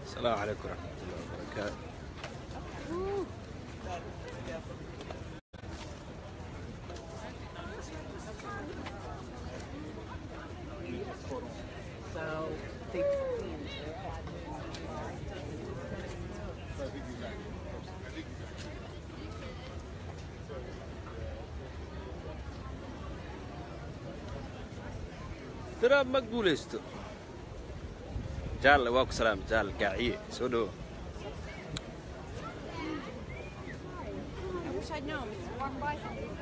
السلام عليكم ورحمة الله وبركاته So they tiraab ma guulaysto jaalle waa ku salaam jaalle gaaciye soo dhowo I wish I'd known. Walk by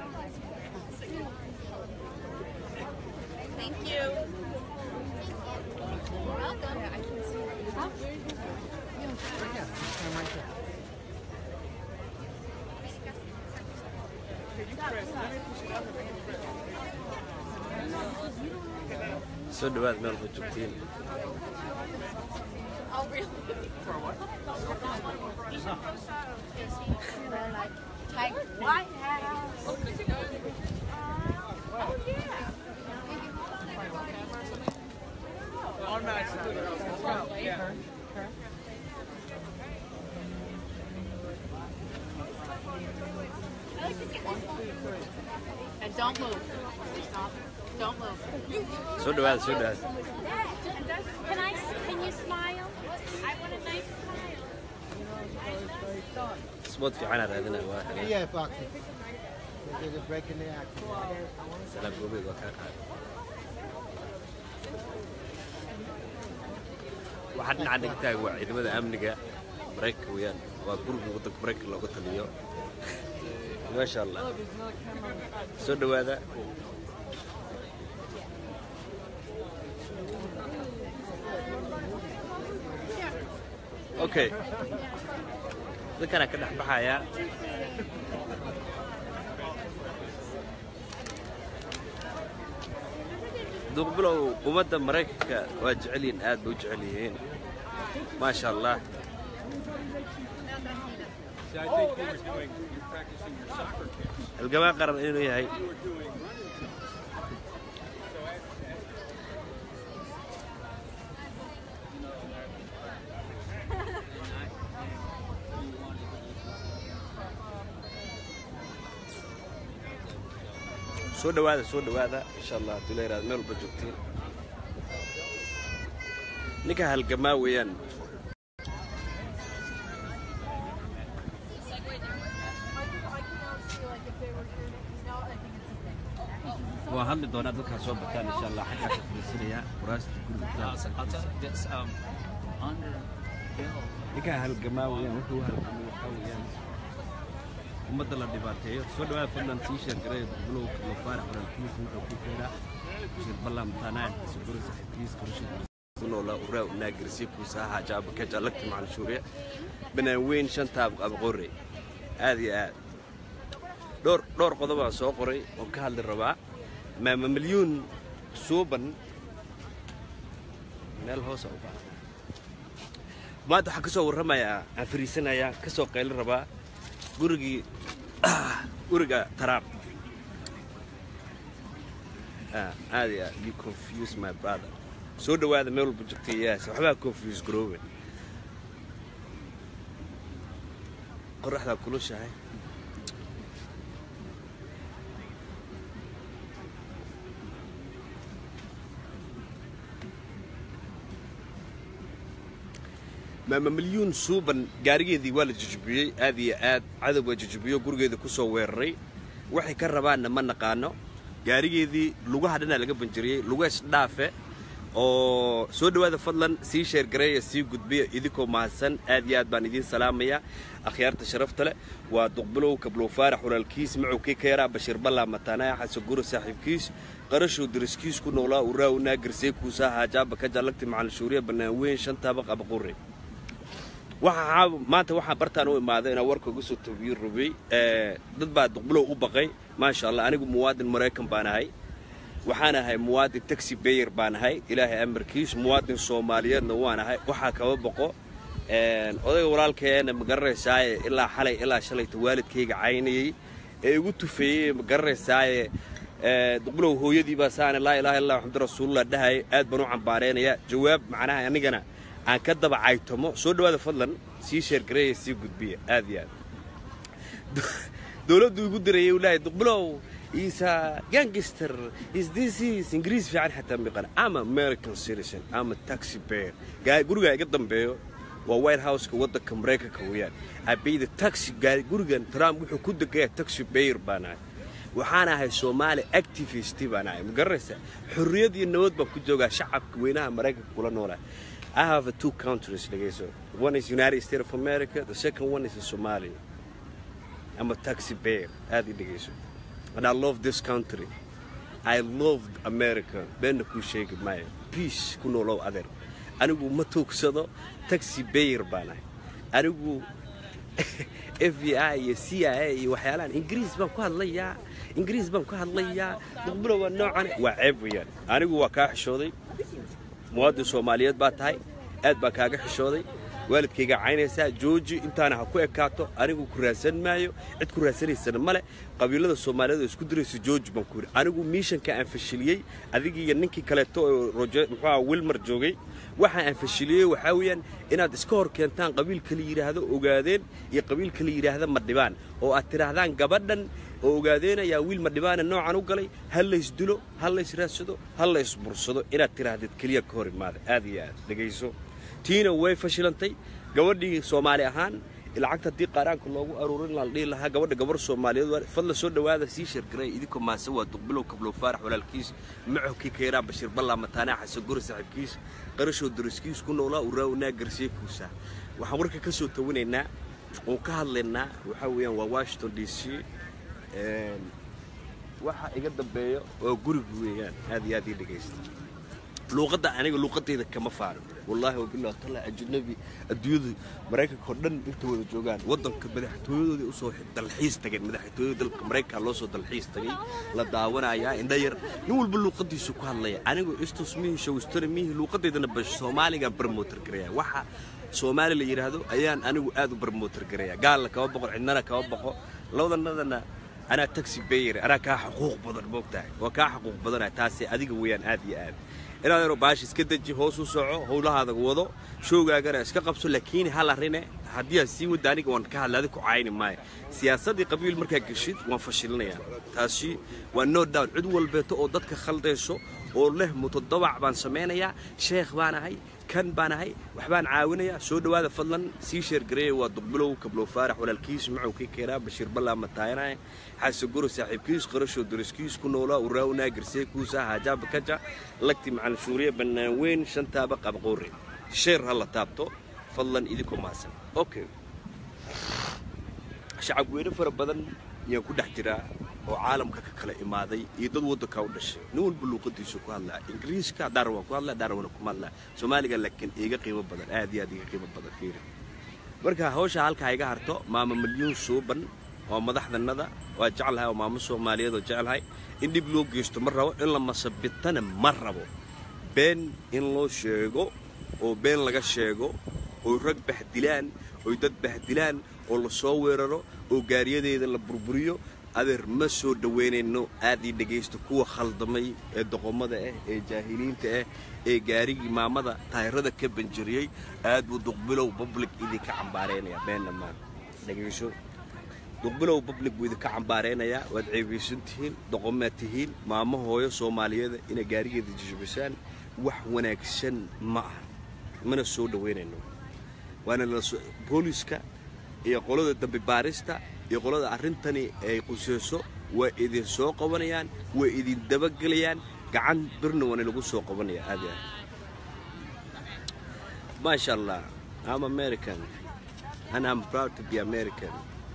Thank you. Welcome. I can see Huh? soo dhowaad meel ba joogtiin Oh, really? For what? You should post that on Facebook. Or like tag White House. Oh, yeah. I like to get this one. and don't move. Stop. Don't move. soo dhowaad soo dhowaad Can I? Can you smile? I want a nice smile. isbood fiicanaa raadinaa waa helay Yeah, Fox. There's a break in the act. salaam goobeed waa kaa qaaday waxaa dhinaca dhigtaaga waa ciidamada amniga maraykanka weeyaan waa guriga waddanka maraykanka looga taliyo maasha allah soo dhowaada okay dadkanaa ka dhex baxayaa duqbilow ummadda maraykanka waa jecel yihiin aad bay u jecel yihiin maasha allah See, I think you were doing, you're practicing your soccer kicks. halgamaa qaran inuu yahay You were doing. soo dhowaada soo dhowaada insha allah haddii la yidhahdo meel walba joogtiin ninka halgamaa weeyaan waa hadli doonaa dadkaa soo bataan insha allah xaggaa ka fadhiisanaya kuraasta guriga I'll tell you this. Um, under Bill, ninkaa halgamaa weeyaan wuxuu u halgamay waxaa weeyaan ummadda la dhibaateeyo soo dhawaada fadlan sii sheergaray bulow kalo faarax walaalkiis wuxuu ku keena shir ballan tanaan sugura saxiibkiis korshid kunoola uraa unaagarsi kuusaaha jaaba ka jalagta macal shuuriya banaan weyn shantaab qabqore aad iyo aad dhowr dhowr qodobaan soo qoray oon ka hadli rabaa maama milyuun suuban meel hoosa u baahan maanta waxaan ka soo warramayaa aan fariisanayaa ka soo qaylin rabaa gurigii guriga taraab Ah, aad iyo aad you confuse my brother soo dhowaada meel walba joogtay yaas waxbaa confuse garoobe qoraxdaa kulushahay maama milyuun suuban gaarigeedii waa la jujubiyey aad iyo aad cadow waa jujubiyo gurigeeda ku soo weeraray waxay ka rabaanna ma naqaano gaarigeedii lugaha dhanaa laga banjiriyey lugees dhaafe oo soo dhowaada fadlan sii sheergareeya sii gudbiya idinkoo mahadsan aad iyo aad baan idiin salaamaya akhyaarta sharafta leh waa duqbilow kablow faarax walaalkiis macowkii keeraa bashiir ballaa mataanaya xasan guro saaxiibkiis qarashow dariskiis ku noolaa uraa unaagirsee kuusaa haajaaba ka jallagti macalin shuuriya bannaan weyn shantaaba qabaqure waxaa maanta waxaa bartaan u imaaday inaa warka uga soo tabiyo rubay dad baa duqbilow u baqay maasha allah anigu muwaadin maraykan baan ahay waxaan ahay muwaadin taxi bayer baan ahay ilaahay amarkiis muwaadin soomaaliyeedna waan ahay waxaa kaba boqo odayga walaalkeena ma garanaysaaye ilaa xalay ilaa shalayta waalidkayga caynayey ee igu tufeeyey ma garanaysaaye duqbilow hooyadii baa saane laa ilaaha illallah maxamadu rasuulullah dhahay aad baan u cambaareenaya jawaab macnaha anigana aan ka daba caytomo soo dhawaada fadlan sii sheergareeya sii gudbiya aad iyo aad dowladdu igu dirayay uu leeyahay duqbilow isa gangster is this is ingiriis fiican xataa miqana ama american citizen ama taxi bear gaa guriga iga dambeeyo waa white houseka waddanka maraykanka weeyaan abayda taxi gaa gurigan trump wuxuu ku degayaa taxi bear baan ahay waxaan ahay soomaali activist baan ahay ma garanaysaa xorriyad iyo nabad baan ku joogaa shacabka weynaha maraykanka kula noolahay I have two countries dhegeyso one is United States of America the second one is Somalia I'm a taxi bear aad i dhegeyso and I love this country I love America beenna kuu sheegi maayo peace ku noolow adeer anigu ma tuugsado taxi bear baan ahay anigu f b i iyo c i a iyo waxyaalahan ingiriis baan ku hadlayaa ingiriis baan ku hadlayaa muqbilo waa noocan waa ceeb weeyaan anigu waa kaa xishooday muwaadin soomaaliyeed baa tahay aad baa kaaga xishooday waalidkayga caynaysaa jooji intaana ha ku ekaato anigu ku raadsan maayo cid ku raadsanaysana male qabiilada soomaaliyeed oo isku diraysa jooji baan ku yidhi anigu miishanka aan fashiliyey adigii iyo ninkii kaleeto oo roje muxuuha wilmar joogay waxa aan fashiliyey waxaa weeyaan inaad iska hor keentaan qabiilka la yidhaahdo ogaadeen iyo qabiilka la yidhaahda madhibaan oo aad tidhaahdaan gabadhan oo ogaadeen ayaa wiil madhibaana noocan u galay ha laysdilo ha laysraadsado ha laysbursado inaad tidhaahdid keliya ka hor imaada aad iyo aad dhegayso tiina way fashilantay gabadhii soomaali ahaan lacagta haddii qaaraanka loogu aruurin la dhihi lahaa gabadha gabar soomaaliyeed waa fadla soo dhawaada sii sheergaray idinkoo maase waa duqbilow kablow faarax walaalkiis maxowkii kayraa bashiir ballaa mataanaa xasan guri saaxiibkiis qarashoo dariskiis ku noolaa uraawnaa garsiye kuusa waxaan warka ka soo tawinaynaa oon ka hadlaynaa waxaa weeyaan waa washington d c waxa iga dambeeyo waa guriga weeyaan aad iyo aad ii dhegaysta luuqadda aniga luuqadayda kama faarin wallaahi wabilah tala ajnabi adduunyadu maraykanka oo dhan inta wada joogaan waddanka madaxtooyadoodii usoo dalxiis tageen madaxtooyada dalka maraykanka loo soo dalxiis tagay la daawanayaa indha yar nin walba luuqadiisu ku hadlaya anigu istus mihi shawistana mihi luuqadaydana bash soomaaligaan barmootar garaya waxa soomaali la yidhaahdo ayaan anigu aad u barmootar garaya gaalna kama boqo cidnana kama boqo labadanadana anaa taxi bayer anaa kaa xuquuq badan moogtahay waa kaa xuquuq badanah taasi adiga weeyaan aad iyo aad inaad yaro baash iska deji hoos u soco howlahaada wado showgaagana iska qabso laakiin hal arine haddii aad sii wadda aniga waan ka hadla adi ku cayni maayo siyaasaddii qabiil markaa geshid waan fashilinayaa taasi waa no down cid walbeeto oo dadka khaldayso oo leh mutadabac baan samaynayaa sheekh baan ahay kan baan ahay waxbaan caawinayaa soo dhowaada fadlan sii sheergareeya waa duqbilow kablow faarax walaalkiis macowkii keenaa bashiir ballaa mataayanahay xasaguro saaxiibkiis qarashoo dariskiis ku noolaa uraawnaa garsee kuusa haajaaba kaja lagti macalin shuuriya bannaan weyn shantaaba qabqoore sheer ha la taabto fadlan idinkoo mahadsan okay shacab weyne fara badan ayaan ku dhex jiraa oo caalamka ka kala imaaday iyo dad waddankaa u dhashay nin walba luuqadiisu ku hadlaa ingiriiska dhaar waan ku hadlaa dhaar wana kuma hadlaa soomaaliga laakiin iiga qiimo badan aad iyo aad iiga qiimo badan fiiri marka hawsha halkaa iga harto maama milyuun suuban oo madaxdanada waa jeclahay oo maamo soomaaliyeed oo jeclahay in dhib loo geysto ma rabo in la masabitana ma rabo been in loo sheego oo been laga sheego oy rag bahdilaan oy dad bahdilaan oo la soo weeraro oo gaariyadeeda la burburiyo adeer ma soo dhowaynayno aad ii dhegaysto kuwa khaldamay ee doqomada ah ee jaahiliinta ah ee gaarigii maamada taayirada ka banjariyey aad buu duqbilow public idinka cambaaraynaya beenna maa dhegayso duqbilow public buu idinka cambaaraynayaa waad ceebaysan tihiin doqomaad tihiin maamo hooyo soomaaliyeeda inay gaarigeeda jijibisaan wax wanaagsan ma aha mana soo dhowaynayno waana booliska iyo qolada dambi baarista iyo qolada arrintani ay quseyso waa idin soo qabanayaan waa idin dabagelayaan gacan birna waana lagu soo qabanaya aad iyo aad maasha allah I'm American and I'm proud to be American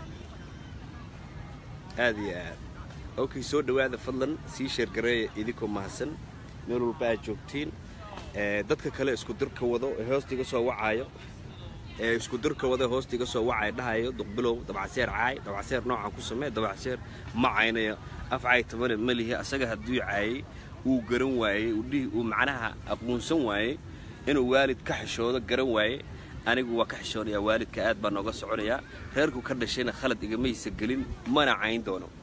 aad iyo aad okay soo dhowaada fadlan sii sheergareeya idinkoo mahadsan meel walba aad joogtiin dadka kale isku dirka wado ee hoosta iga soo wacaayo ee isku dirka wada hoosta iga soo wacay dhahayo duqbilow dabacseer caay dabacseer noocan ku samee dabacseer ma caynayo af caay tabane ma lihi asaga hadduu caayey uu garan waayey uu macnaha aqoonsan waayey inuu waalid ka xishoodo garan waaye anigu waa ka xishoonayaa waalidka aad baa nooga soconayaa reerku ka dhashayna khalad igamaysa gelin mana cayn doono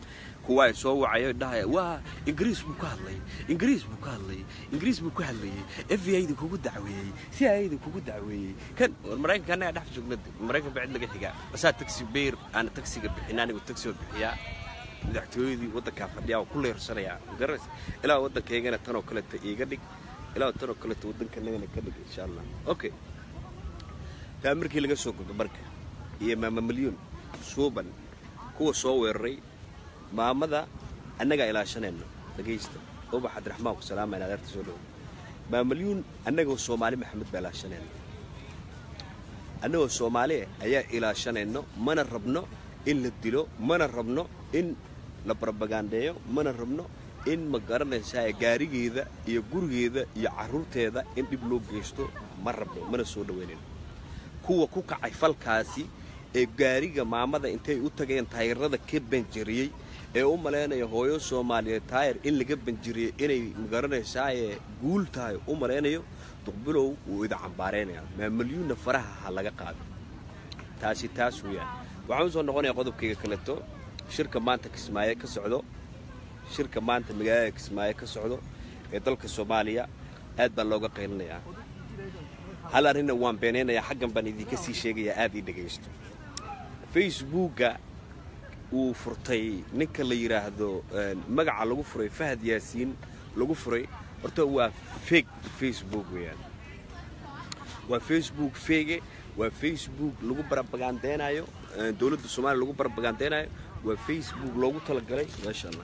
kuwa ay soo wacayo dhahaya waa ingiriis buu ka hadlay ingiriis buu ka hadlay ingiriis buu ka hadlayey f b i-da kugu dacweeyey c i a-da kugu dacweeyey kan war maraykanka annaga dhex joogna maraykan baa cid laga xigaa basaa taxi beer aana taxiga bixin anigu taxi oo bixiyaa madaxtooyadii waddankaa fadhiyaa oo ku leersanayaa magaras ilaa waddankaygana tanoo kaleta iiga dhig ilaa tanoo kaleta waddankanagana ka dhig insha allah okay taa markii laga soo gudbo marka iyo maama milyuun suuban kuwa soo weeraray maamada annagaa ilaashanayno dhagaysta ubax cabdiraxmaan ku salaamayna adeerta soo dhowo maamalyuun annagoo soomaali maxamed baa ilaashanayno annagoo soomaali ah ayaa ilaashanayno mana rabno in la dilo mana rabno in la barbagandeeyo mana rabno in ma garanaysaa gaarigeeda iyo gurigeeda iyo carruurteeda in dhib loo geysto ma rabno mana soo dhaweynayno kuwa ku kacay falkaasi ee gaariga maamada intay u tageen taayirada ka banjariyey ee u malaynaya hooyo soomaaliyeed taayir in laga banjiriyey inay magaranaysaayee guul tahay u malaynayo duqbilow wuu ida cambaaraynaya maamalyuunna faraha ha laga qaado taasi taas weeyaan waxaan u soo noqonayaa qodobkayga kaleto shirka maanta kismaayo ka socdo shirka maanta magaalada kismaayo ka socdo ee dalka soomaaliya aad baa looga qaylinayaa hal arrinna waan beenaynayaa xaggan baan idinka sii sheegayaa aad ii dhegaysto facebookga uu furtay ninka la yidhaahdo magaca lagu furay fahad yaasiin lagu furay horta waa fake facebook weeyaan waa facebook fege waa facebook lagu barabagandeynayo dowladda soomaaliya lagu barabagandeynayo waa facebook loogu talagalay maasha allah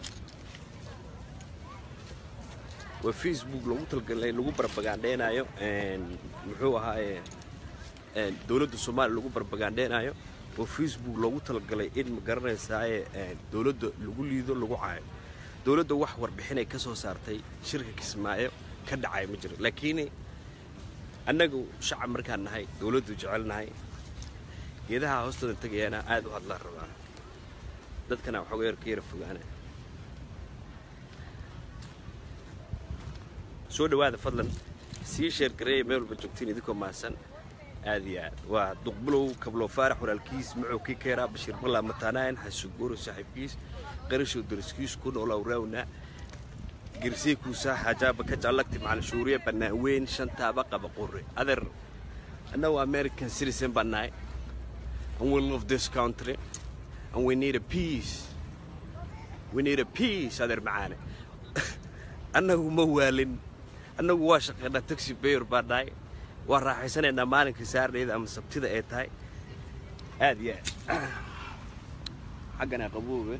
waa facebook loogu talagalay lagu barabagandeynayo muxuu ahaaye dowladda soomaaliya lagu barabagandeynayo oo facebook loogu talagalay in ma garanaysaaye dowladda lagu liido lagu caayo dowladda wax warbixinay ka soo saartay shirka kismaayo ka dhacay ma jiro laakiin annagu shacab markaan nahay dowladdu jecelnahay geedaha hoostooda tagayaana aad u hadlaan rabaa dadkana waxooga yar ka yara fogaana soo dhawaada fadlan sii sheergareeya meel walba joogtiin idinkoo mahadsan aad iyo aad waa duqbulow kablo faarax walaalkiis muxuu kii keeraa bashiir ballaa mataanaayan xasuguuro saaxiibkiis qarashow dariskiis ku noolow raawna girsey kuusaa xajaaba ka jallagti macalin shuuriye bannaan weyn shantaaba qaba qurre adeer annagu american citizen baan nahay and we love this country and we need a peace we need a peace adeer macaane annagu ma waalin annagu waa shaqaynaa taxi bayor baan nahay waa raaxaysanaynaa maalinkii saarnayda ama sabtida ay tahay aad iyo aad xaggana qaboobe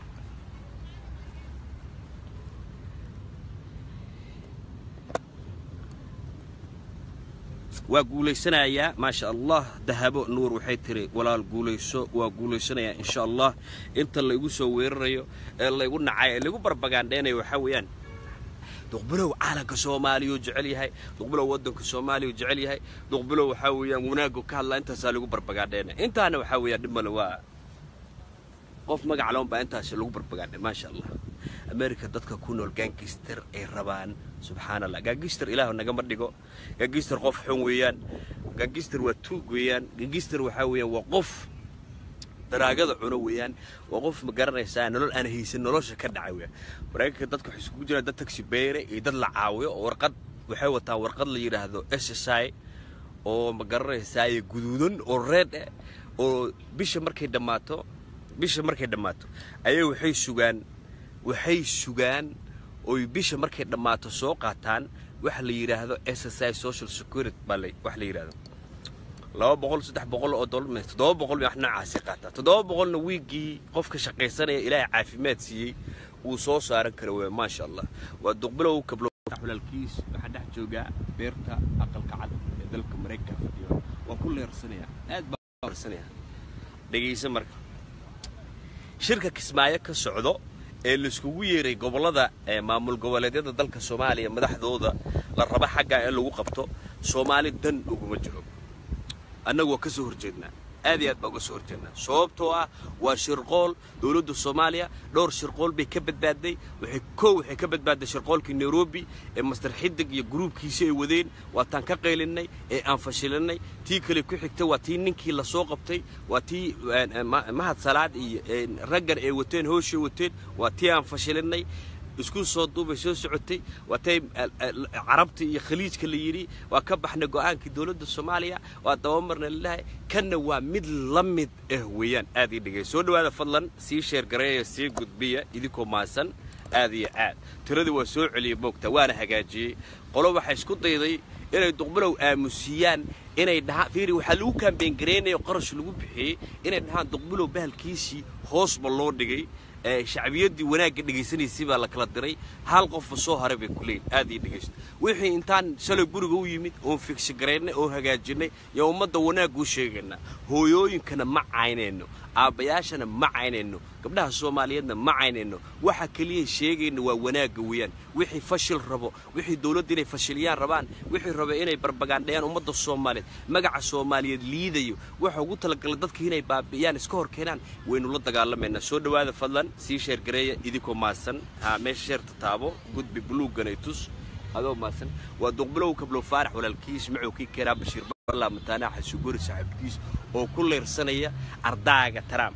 waa guulaysanayaa maasha allah dahabo nuur waxay tiri walaal guulayso waa guulaysanayaa insha allah inta laygu soo weerarayo ee laygu nacay ee laygu barbagaandheynayo waxaa weeyaan duqbilow caalanka soomaaliyuu jecel yahay duqbilow waddanka soomaaliyuu jecel yahay duqbilow waxaa weeyaan wanaaggu ka hadlaa intaasaa lagu barbagaandheyna intaana waxaa weeyaan dhib male waa qof magac loon baa intaasi lagu barbagaandhay maasha allah america dadka ku nool gaangister ay rabaan subxaan allah gaangister ilaah nagama dhigo gaangister qof xun weeyaan gaangister waa tuug weeyaan gaangister waxaa weeyaan waa qof daraagada cuno weeyaan waa qof ma garanaysaa nolol aan haysan nolosha ka dhacay weeyaan maraykanka dadka waxay isugu jiraan dad taxi beere iyo dad la caawiyo oo warqad waxay wataan warqad la yidhaahdo s s i oo ma garanaysaa guduudan oo reed eh oo bisha markay dhammaato bisha markay dhammaato ayay waxay sugaan waxay sugaan oy bisha markay dhammaato soo qaataan waxa la yidhaahdo s s i social security baa la wax la yidhaahdo laba boqol saddex boqol oo dollar me toddoba boqol wax noocaasi qaataa toddoba boqolna wiiggii qofka shaqaysanaya ilaahay caafimaad siiyey wuu soo saaran kara wey maasha allah waa duqbilow kablo walaalkiis waxaa dhex joogaa beerta aqalka cad ee dalka maraykanka fadhiyo waan ku leersanayaa aad baan leersanayaa dhegaysa marka shirka kismaayo ka socdo ee laiskugu yeeray gobollada ee maamul goboleedyada dalka soomaaliya madaxdooda la raba xaggaa in lagu qabto soomaali dan uguma jiro annagu waa ka soo horjeednaa aad iyo aad baa uga soo horjeednaa sababtoo ah waa shirqool dowladda soomaaliya dhowr shirqool bay ka badbaaday waxay kow waxay ka badbaaday shirqoolkii nairobi ee master xidig iyo gruubkiisi ay wadeen waataan ka qaylinay ee aan fashilinay tii kale ku xigta waa tii ninkii lasoo qabtay waa tii mahad salaad iyo raggan ay wateen hooshay wateen waa tii aan fashilinay isku soo duubay soo socotay waatay carabta iyo khaliijka la yidhi waa ka baxnay go'aankii dowladda soomaaliya waa dabamarna lalahay kanna waa mid la mid ah weeyaan aad ii dhegay soo dhawaada fadlan sii sheergareeya sii gudbiya idinkoo maasan aad iyo aad tiradii waa soo celiyey moogta waana hagaajiyey qolo waxaa isku dayday inay duqbilow aamusiyaan inay dhahaan fiiri waxaa lagu kaambeyn gareynayo qarash lagu bixiyey inay dhahaan duqbilow bahalkiisii hoosba loo dhigay shacbiyaddii wanaagga dhegaysanaysay baa la kala diray hal qofba soo haray bay ku leeyihin aad ii dhegaysto wixii intaan shalay guriga u yimid oon figsha garaynay oon hagaajinay yaa ummadda wanaagga u sheegaynaa hooyooyinkana ma caynayno aabbayaashana ma caynayno gabdhaha soomaaliyeedna ma caynayno waxa keliya sheegayna waa wanaagga weeyaan wixii fashil rabo wixii dowladda inay fashiliyaan rabaan wixii raba inay barbagaandhayaan ummadda soomaaliyeed magaca soomaaliyeed liidayo waxa ugu talagalay dadka inay baabi'iyaan iska hor keenaan waynu la dagaalamaynaa soo dhawaada fadlan sii sheergareeya idinkoo maasan haa meesha sheerta taabo gudbi buluugganay tus adoo maasan waa duqbilow kablow faarax walaalkiis macowkii keenaa bashiir barlaa mataanaa xasugori saaxiibkiis oo ku leyrsanaya ardaaga taraam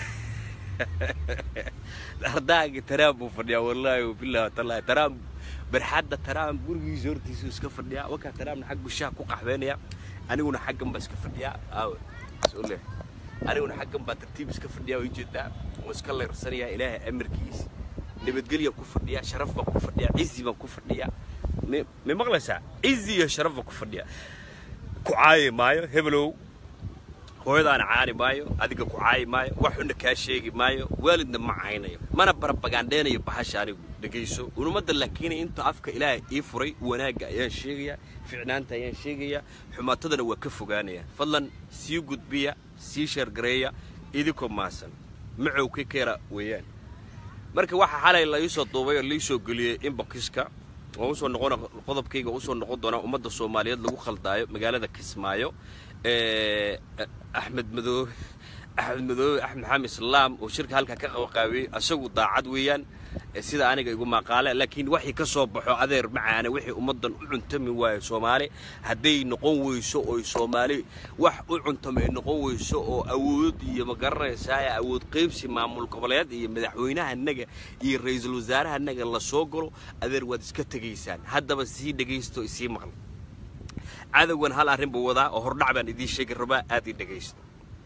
ardaaga taraam buu fadhiyaa wallaahi wabillahi watallaahi taraam barxadda taraam gurigiisa hortiisuu iska fadhiyaa wakaa taraamna xag gushaha ku qaxweynaya aniguna xaggan baa iska fadhiyaa aawe soo leex aniguna xaggan baa tartiib iska fadhiyaa way jeedaa oo iska leersanayaa ilaahay amarkiis nabadgelya ku fadhiyaa sharaf baan ku fadhiyaa cizi baan ku fadhiyaa ma maqlaysaa cizi iyo sharaf baan ku fadhiyaa ku caayi maayo hebelow hooyadaana caani maayo adiga ku caayi maayo wax xunna kaa sheegi maayo waalidna ma caynayo mana barabagaandheynayo bahasha anigu dhegayso unumadda laakiin inta afka ilaahay ii furay wanaagga ayaan sheegayaa ficnaanta ayaan sheegayaa xumaatadana waa ka fogaanaya fadlan sii gudbiya sii sheergareeya idinkoo maasan macowkii keera weeyaan marka waxaa xalay la iisoo duubay oo laiisoo geliyey inbokiska waan usoo noqon qodobkayga usoo noqon doonaa ummadda soomaaliyeed lagu khaldaayo magaalada kismaayo axmed madoobe axmed madoobe axmed maxamed islaam oo shirka halkaa ka qabaqaabiyey isagu daacad weeyaan sida aniga igu maqaale laakiin waxii ka soo baxo adeer macaane wixii ummaddan u cuntami waayo soomaali hadday noqon weyso oy soomaali wax u cuntama ay noqon weyso oo awood iyo ma garanaysaa awood qaybsi maamul goboleed iyo madaxweynahanaga iyo ra-iisul wasaarahanaga la soo galo adeer waad iska tegaysaan haddaba sii dhegaysto isii maqla cadowgan hal arrin buu wadaa oo hordhac baan idiin sheegi rabaa aad ii dhegaysto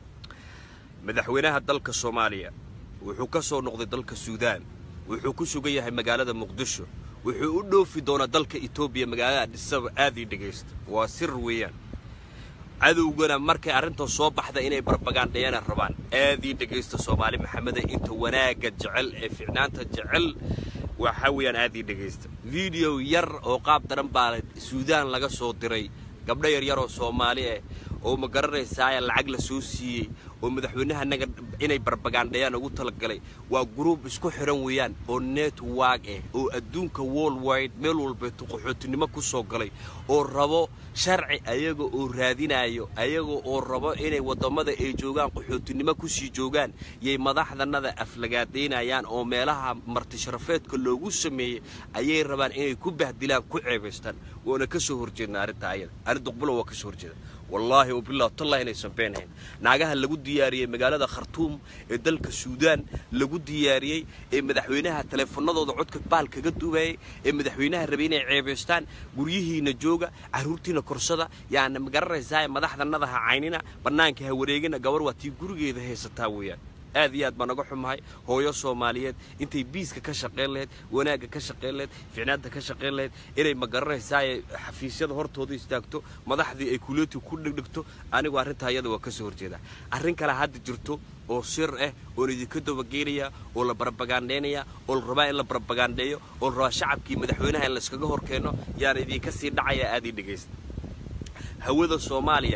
madaxweynaha dalka soomaaliya wuxuu ka soo noqday dalka suudaan wuxuu ku sugan yahay magaalada muqdisho wuxuu u dhoofi doonaa dalka etoobiya magaalada adhisaba aad ii dhegaysto waa sir weeyaan cadowgana markay arrintan soo baxda inay barbagaandhayana rabaan aad ii dhegaysta soomaali maxamede inta wanaagga jecel ee ficnaanta jecel waxaa weeyaan aad ii dhegaysta video yar oo qaab daran baa suudaan laga soo diray gabdho yaryar oo soomaali ah oo ma garanaysaaye lacag la soo siiyey oo madaxweynahanaga inay barbagaandhayaan ugu talagalay waa gruub isku xihan weeyaan oo network ah oo adduunka world wide meel walbeeto qaxootinimo ku soo galay oo rabo sharci ayaga oo raadinayo ayaga oo rabo inay waddamada ay joogaan qaxootinimo kusii joogaan yay madaxdanada aflagaadaynayaan oo meelaha martisharafeedka loogu sameeyey ayay rabaan inay ku bahdilaan ku ceebaystaan waana ka soo horjeedna arrinta ayada arrin duqbulo waa ka soo horjeeda wallaahi wabilah tallahi inaysan beenahayn naagaha lagu diyaariyey magaalada khartuum ee dalka suudaan lagu diyaariyey ee madaxweynaha taleefanadooda codka baal kaga duubayay ee madaxweynaha rabay inay ceebaystaan guryihiina jooga carruurtiina korsada yaana magaranaysaa madaxdanada ha caynina bannaanka ha wareegina gabar waa tii gurigeeda haysataa weeyaan aad iyo aad baan naga xumahay hooyo soomaaliyeed intay biiska ka shaqayn lahayd wanaagga ka shaqayn lahayd ficnaadda ka shaqayn lahayd inay ma garanaysaaye xafiisyada hortooda istaagto madaxdii ay kuleeti ku dhegdhegto anigu arrintaa ayada waa ka soo horjeedaa arrin kale hadda jirto oo sir ah oon idinka dabageynaya oo la barbagaandhaynaya oo la rabaa in la barbagaandheeyo oo la rabaa shacabkii madaxweynaha in layskaga hor keeno yaana idinka sii dhacaya aad ii dhegaysta hawada soomaaliya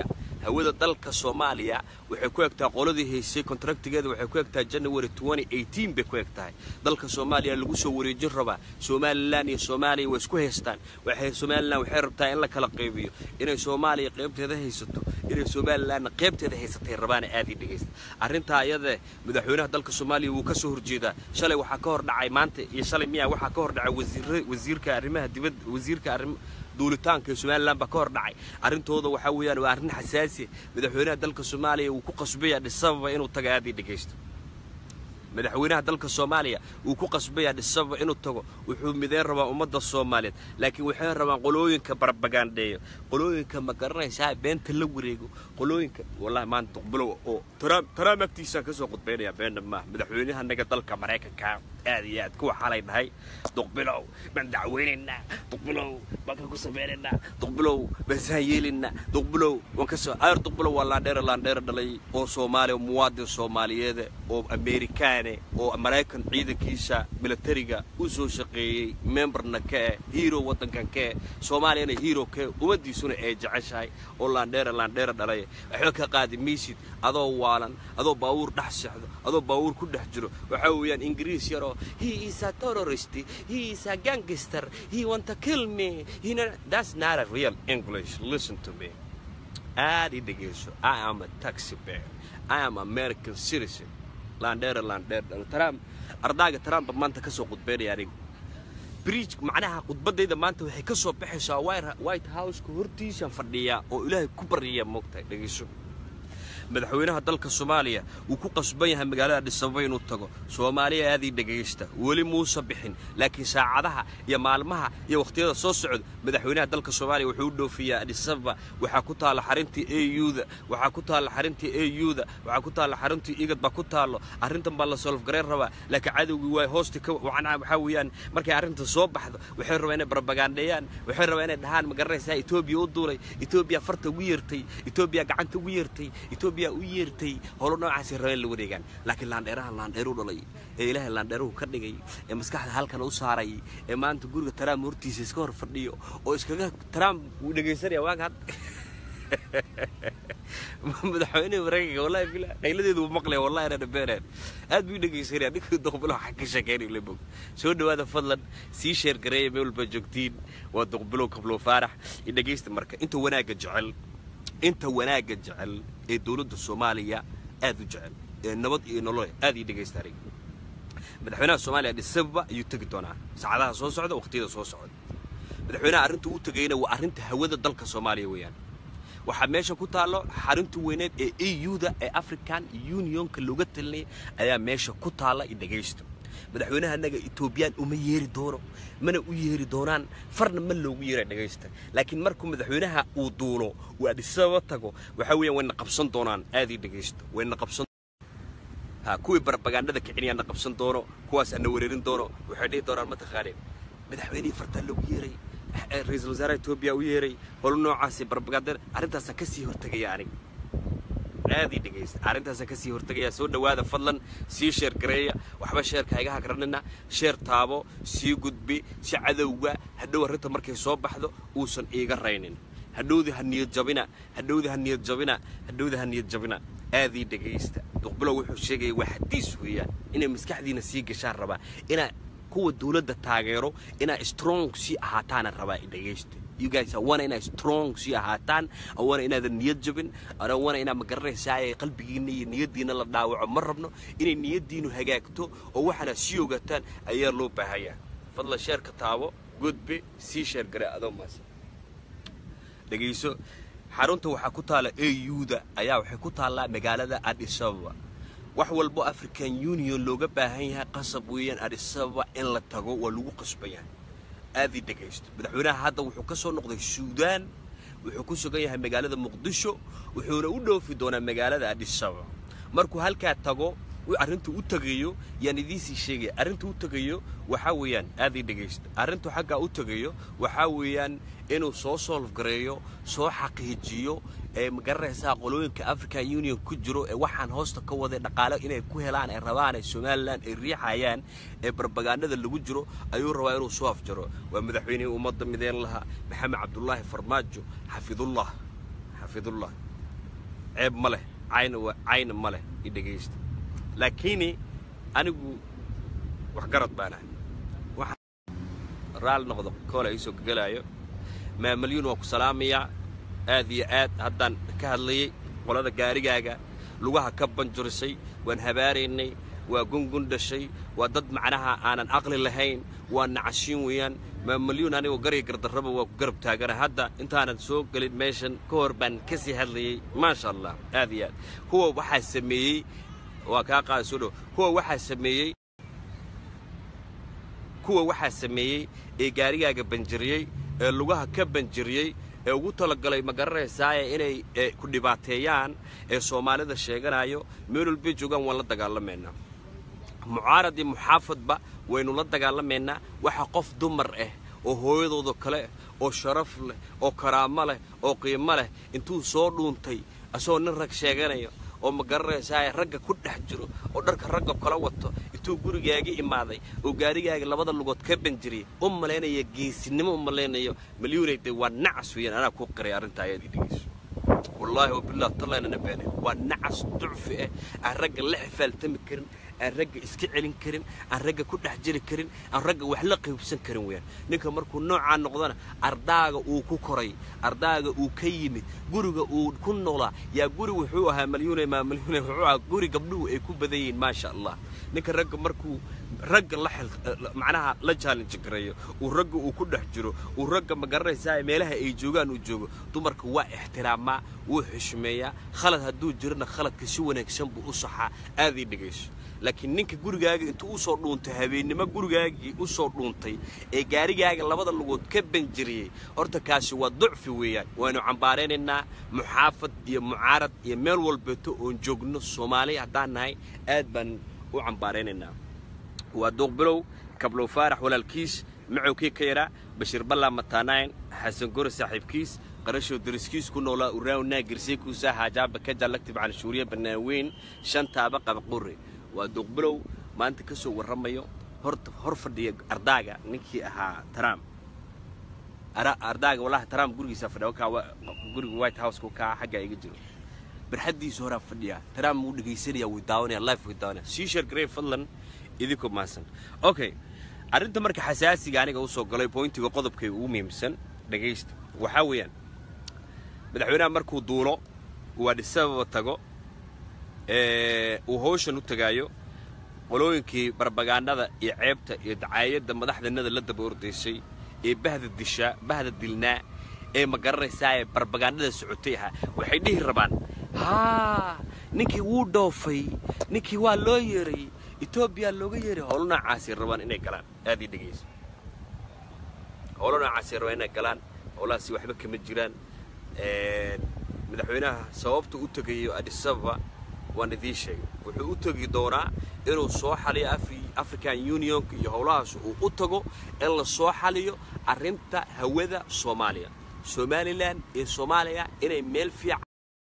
hawada dalka soomaaliya waxay ku egtahay qoladii haysay kontraktigeeda waxay ku egtahay january bay ku eg tahay dalka soomaaliya lagu soo wareejin rabaa somalilan iyo soomaaliya way isku haystaan waxay somalilan waxay rabtaa in la kala qaybiyo inay soomaaliya qaybteeda haysato inay somalilanna qaybteeda haysatay rabaana aad ii dhegaysta arrintaa iyadee madaxweynaha dalka soomaaliya wuu ka soo horjeedaa shalay waxaa ka hor dhacay maanta iyo shalay miyaa waxaa ka hor dhacay wasiir wasiirka arrimaha dibadda wasiirka arrim duulitaanka ee somalilan baa ka hor dhacay arrintooda waxaa weeyaan waa arrin xasaasiya madaxweynaha dalka soomaaliya wuu ku qasbaya dhisababa inuu taga aad ii dhegaysto madaxweynaha dalka soomaaliya wuu ku qasbaya dhisababa inuu tago wuxuu mideyn rabaa ummadda soomaaliyeed laakiin waxay rabaan qolooyinka barbagaandheeyo qolooyinka ma garanaysaa beenta la wareego qolooyinka wallahi maanta duqbulow oo trump trump agtiisaan kasoo qudbaynaya beena maaha madaxweynahanaga dalka maraykanka aad iyo aad kuwa xalay dhahay duqbilow baan dacweynaynaa duqbilow baan ka ku samaynaynaa duqbilow baan saan yeelaynaa duqbilow waan ka soo ayr duqbilow waa laandheera laandheera dhalay oo soomaaliya muwaadin soomaaliyeed oo amerikaane oo maraykan ciidankiisa militariga u soo shaqeeyey memberna ka eh hero waddankan ka eh soomaaliyana hero ka eh ummaddiisuna ay jeceshahay oo laandheera laandheera dhalay waxba ka qaadi maysid adoo waalan adoo baawuur dhex sexdo adoo baawuur ku dhex jiro waxaa weeyaan ingiriis yaroo he is a terrorist he is a gangster he want to kill me he na- that's not a real english listen to me aad i dhegeyso i am a taxi bear i am american citizen landheera landheer trump ardaaga trump maanta ka soo qudbeynaya aniga bridge macnaha khudbadayda maanta waxay ka soo baxaysaa White- white houseka hortiisaan fadhiyaa oo ilaahay ku barya moogtahay dhegeyso madaxweynaha dalka soomaaliya wuu ku qasban yahay magaalada dhisababa inuu tago soomaaliya aadii dhegaysta weli muusa bixin laakiin saacadaha iyo maalmaha iyo wakhtiyada soo socda madaxweynaha dalka soomaaliya wuxuu u dhoofiyaa adisababa waxaa ku taalla xarintii auda waxaa ku taalla xarintii auda waxaa ku taalla xaruntii igad baa ku taallo arrintan baa la solofgarayn rabaa laakiin cadowgii waa hoosta ka wacnaa waxaa weeyaan markay arrinta soo baxdo waxay rabaa inay barbagaandheeyaan waxay rabaa inay dhahaan ma garanaysaa etoobiya u duulay etoobiya farta ugu yeertay etoobiya gacanta ugu yeertay etoobiya u yeertay howlo noocaasay rabeen la wareegaan laakiin laandheeraha laandheeru dhalay ee ilaahay laandheeruhu ka dhigay ee maskaxda halkan u saaray ee maanta guriga trump hortiisa iska hor fadhiyo oo iskaga trump wuu dhegaysanaya waaga had madaxweynaha maraykanka wallahi bila qayladeedu wuu maqlaya wallahi inaan beeneen aad buu dhegaysanaya ninkii duqbilo waxa ka sheekeynay la bog soo dhawaada fadlan sii sheer gareeya meel walba joogtiin waa duqbilow kablo faarax i dhegaysta marka inta wanaagga jecel inta wanaagga jecel ee dowladda soomaaliya aad u jecel ee nabad iyo nolol aad ii dhegaysta aniga madaxweynaha soomaaliya dhisababa ayuu tegi doonaa saacadaha soo socda waqtiyada soo socda madaxweynaha arrinta uu tegayna waa arrinta hawada dalka soomaaliya weeyaan waxaa meesha ku taallo xarunta weyneed ee euda ee african unionka looga talinaya ayaa meesha ku taalla i dhegaysto madaxweynaha annaga etoobiyaan uma yeeri doono mana u yeeri doonaan farna ma loogu yeera dhegaysta laakiin markuu madaxweynaha uu duulo uu adhisababa tago waxaa weeyaan wayna qabsan doonaan aad ii dhegaysto wayna qabsan ha kuwii barbagaandhada kicinayaana qabsan doono kuwaas ana wereerin doono waxay dhihi doonaan ma taqaaneen madaxweynihii fartaa loogu yeeray eh, ra-iisul wasaaraha etoobiya u yeeray holo noocaasi barbagaandada arrintaasaan kasii hortegaya aniga aadii dhegaysta arrintaasaan kasii hortegaya soo dhowaada fadlan sii sheer gareeya waxba sheerka iga hagranina sheer taabo sii gudbi si cadowga hadhow arrinta markay soo baxdo uusan iiga raynin hadhowdii ha niyad jabina hadhowdii ha niyad jabina hadhowdii ha niyad jabina aadii dhegaysta duqbilow wuxuu sheegaya waa xadiis weeyaan inay maskaxdiina sii gashaan rabaa inaa kuwa dowladda taageero inaa strong sii ahaataana rabaa i dhegaysta you guys I want inaa strong sii ahaataan I want inaadan niyad jabin I don't want inaa magaranaysaa ee qalbigiina iyo niyaddiina la dhaawaco ma rabno inay niyaddiinu hagaagto oo waxaana sii ogaataan ayaa loo baahanyaa fadlan sheerka taabo gudbi sii sheer gare adoo maas dhegayso xarunta waxaa ku taalla auda ayaa waxay ku taallaa magaalada addis ababa wax walbo african union looga baahan yahay qasab weeyaan addis ababa in la tago waa lagu qasban yahay aadii dhegaysto madaxweynaha hadda wuxuu ka soo noqday suudaan wuxuu ku sugan yahay magaalada muqdisho wuxuuna u dhoofi doonaa magaalada addis ababa markuu halkaa tago uu arrintu u tegayo yaan idiinsii sheegaya arrintu u tegayo waxaa weeyaan aadii dhegaysta arrintu xaggaa u tegayo waxaa weeyaan inuu soo solf gareeyo soo xaqiijiyo ee magaranaysaa qolooyinka african union ku jiro ee waxaan hoosta ka waday dhaqaale inay ku helaan ay rabaan ee somalilan ay riixayaan ee barbagaandada lagu jiro ayuu rabaa inuu soo afjaro waa madaxweynihii ummadda mideen lahaa maxamed cabdulaahi farmaajo xafidullah xafidullah ceeb ma leh cayna waa cayna ma leh i dhegaysta laakiini anigu wax garad baanahay raal noqdo koola iisoo gegelaayo maamalyuun waa ku salaamayaa aad iyo aad haddaan ka hadlayay qolada gaarigaaga lugaha ka banjurisay waan habaaraynay waa gungun dhashay waa dad macnaha aanan aqli lahayn waa nacashiin weeyaan maamalyuun anigoo garya gardarraba waa ku garab taagana hadda intaanan soo gelin meeshan ka hor baan ka sii hadlayay maasha allah aad iyo aad kuwa waxaa sameeyey waa kaa qaada soo dhow kuwa waxaa sameeyey kuwa waxaa sameeyey ee gaarigaaga banjiriyey ee lugaha ka banjiriyey ee ugu talagalay ma garanaysaaye inay ee, ku dhibaateeyaan ee soomaalida sheeganayo meel walbay joogaan waan la dagaalamaynaa mucaarad iyo muxaafadba waynu la dagaalamaynaa waxa qof dumar ah oo hooyadooda kale ah oo sharaf leh oo karaamo leh oo qiimo leh intuu soo dhuuntay asagoo nin rag sheeganayo oo ma garanaysaa ragga ku dhex jiro oo dharka ragga kala wato intuu gurigaaga imaaday oo gaarigaaga labada lugood ka banjiriyay u malaynaya geesinimo u malaynayo malyuunay dee waa nacas weeyaan anaa kuu qiray arrintaa ayaad idhegeyso wallaahi wabilah tallaynana beene waa nacas ducfi ah aan ragga la xifaaltami karin aan ragga iska celin karin aan ragga ku dhex jiri karin aan ragga wax la qaybsan karin weeyaan ninka markuu noocaa noqdana ardaaga uu ku koray ardaaga uu ka yimid guriga uu ku noolaa yaa guri wuxuu ahaa malyuune maa malyuune wuxuu ahaa guri gabdhuhu ay ku badan yihiin maasha allah ninka ragga markuu ragga la xil macnaha la challenge gareeyo uu ragga uu ku dhex jiro uu ragga ma garanaysaa meelaha ay joogaan uu joogo dumarka waa ixtiraamaa wuu xushmeeyaa khalad hadduu jirana khaladka si wanaagsan buu u saxaa aad ii dhegayso laakiin ninka gurigaaga intuu u soo dhuuntay habeennimo gurigaagii u soo dhuuntay ee gaarigaaga labada lugood ka banjiriyey horta kaasi waa ducfi weeyaan waanu cambaaraynaynaa muxaafad iyo mucaarad iyo meel walbeeto oon joogno soomaaliya haddaan nahay aad baan u cambaaraynaynaa waa duuqbilow kablow faarax walaalkiis macowkii ka yaraa bashiir ballaa mataanayn xasan gore saaxiibkiis qarashow dariskiis ku noolaa uraawnaa girseekuusa haajaaba ka jallagtib canshuuriya banaaweyn shantaaba qabaqure waa duuqbilow maanta ka soo warramayo horta hor fadhiya ardaaga ninkii ahaa trump Ara- ardaaga walahi trump gurigiisa fadhiya wakaa wa- guriga white house ku kaa xaggaa iga jiro barxaddiisa horaa fadhiya trump wuu dhegaysanaya wuu daawanaya life wuu daawanaya sii sheer garey fadlan idinku maasan okay arrinta marka xasaasiga aniga usoo galay pointiga qodobkay ugu muhiimsan dhegaysta waxaa weeyaan madaxweynaha markuu duulo uu adhisababa tago ee uu hawshan u tagaayo qolooyinkii barbagaandhada iyo ceebta iyo dacaayadda madaxdanada la daba ordaysay ee bahda dishaa bahda dilnaa ee ma garanaysaa ee barbagaandhada socotay ahaa waxay dhihi rabaan haa ninkii wuu dhoofay ninkii waa loo yeeray etoobiya looga yeeray howlo noocaasay rabaan inay galaan aad ii dhegayso howlo noocaasay rabaan inay galaan howlahaasi waxba kama jiraan Een, madaxweynaha sababta u tegayo addis ababa waan idiin sheegay wuxuu u tegi doonaa inuu soo xaliyo Afri- african unionka iyo howlahaas uu u tago in la soo xaliyo arrinta hawada soomaaliya somalilan iyo soomaaliya inay meel fiican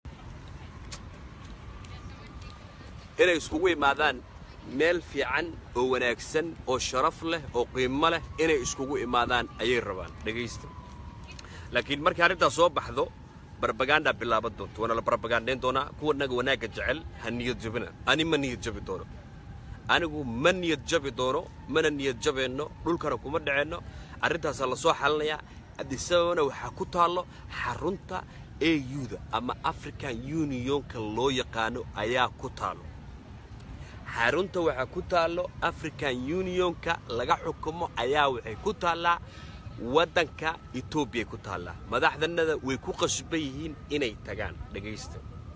inay iskugu imaadaan meel fiican oo wanaagsan oo sharaf leh oo qiimo leh inay iskugu imaadaan ayay rabaan dhegaysta laakiin markii arrintaas soo baxdo barbagaandaa bilaaban doonto waana la barbagandayn doonaa kuwa naga wanaagga jecel ha niyad jabina ani ma niyad jabi doono anigu ma niyad jabi doono mana niyad jabeenno dhulkana kuma dhaceenno arrintaasaa la soo xalinayaa addisababana waxaa ku taallo xarunta auda ama african unionka loo yaqaano ayaa ku taallo xarunta waxaa ku taallo african unionka laga xukumo ayaa waxay ku taallaa waddanka etoobiyay ku taallaa madaxdanada way ku qasban yihiin inay tagaan dhegaysta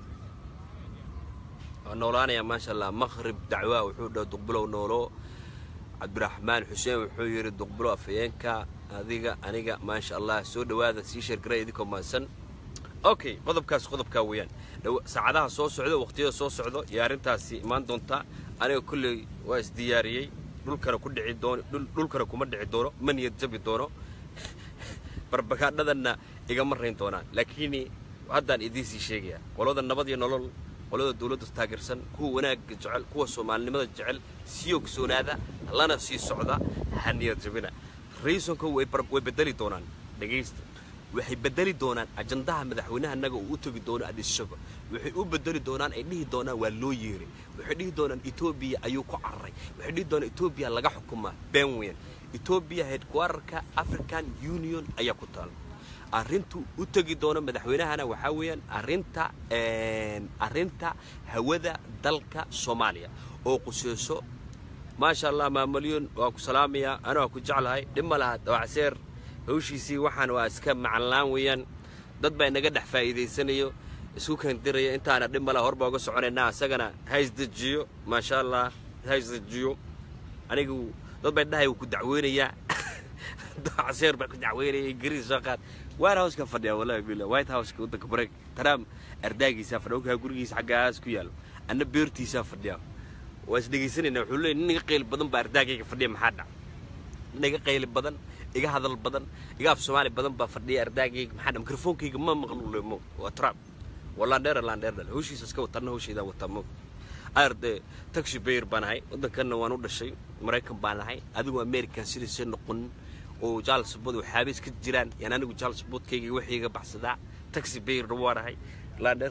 waa noolaanayaa maasha allah maqrib dacwaa wuxuu dhaha duqbilow noolo cabdiraxmaan xuseen wuxuu yidhi duqbilow afhayeenka adiga aniga maasha allah soo dhowaada sii sheergaray idinkoo mahadsan okay qodobkaas qodobkaa weeyaan Dhawa- saacadaha soo socdo waqtiyada soo socdo iyo arrintaasi imaan doontaa aniga kolley waa isdiyaariyey dhulkana ku dhici doono dhul- dhulkana kuma dhici doono ma niyad jabi doono barbagaadhadanna igama rayn doonaan laakiin haddaan idiin sii sheegayaa qolada nabad iyo nolol qolada dawladda taageersan kuwa wanaagga jecel kuwa soomaalinimada jecel sii ogsoonaada lana sii socda ha niyad jabina reasonka way bar- way bedeli doonaan dhegaysta waxay bedeli doonaan ajandaha madaxweynahanaga uu u tegi doono adisaba waxay u bedeli doonaan ay dhihi doonaan waa loo yeeray waxay dhihi doonaan etoobiya ayuu ku cararay waxay dhihi doonaan etoobiya laga xukumaa benwen etoobiya headquarterka african union ayaa ku taala arrintu u tegi doono madaxweynahana waxaa weeyaan arrinta arrinta hawada dalka soomaaliya oo quseyso maasha allah maamalyoon waa ku salaamayaa ana waa ku jeclahay dhib ma laha dawacseer hawshiisii waxaan waa iska macanlaan weeyaan dad baa inaga dhex faa'iidaysanayo isku kandiraya intaana dhib ma laha horbaa uga soconaynaa isagana ha isdejiyo maasha allah ha isdejiyo anigu dad bay dhahay wuu ku dacweynayaa dawacseer baa ku dacweynaya ingiriis soo qaad white house ka fadhiya wallahi billah white house ka waddanka marayk trump ardaagiisaa fadhiya ogaa gurigiisa xaggaas ku yaalo anna beertiisaa fadhiya waa is dhegaysanayna wuxuu leeyahy nin iga qayli badan baa ardaagayga fadhiya maxaa dhac nin iga qayli badan iga hadal badan iga af soomaali badan baa fadhiya ardaagayga maxaa dhac mikrofoonkayga ma maqluule mo waa trump waa landheera landheer dhale hawshiisa iska watanna hawshaydaa wataa mo arde taxi bayr baan ahay waddankanna waan u dhashay maraykan baan ahay adigu american sidiisay noqonin oo jaalsbood waxaabeys ka jiraan yaan anigu jaalsboodkayga waxayga baxsadaa taxi bayrna waan ahay landheer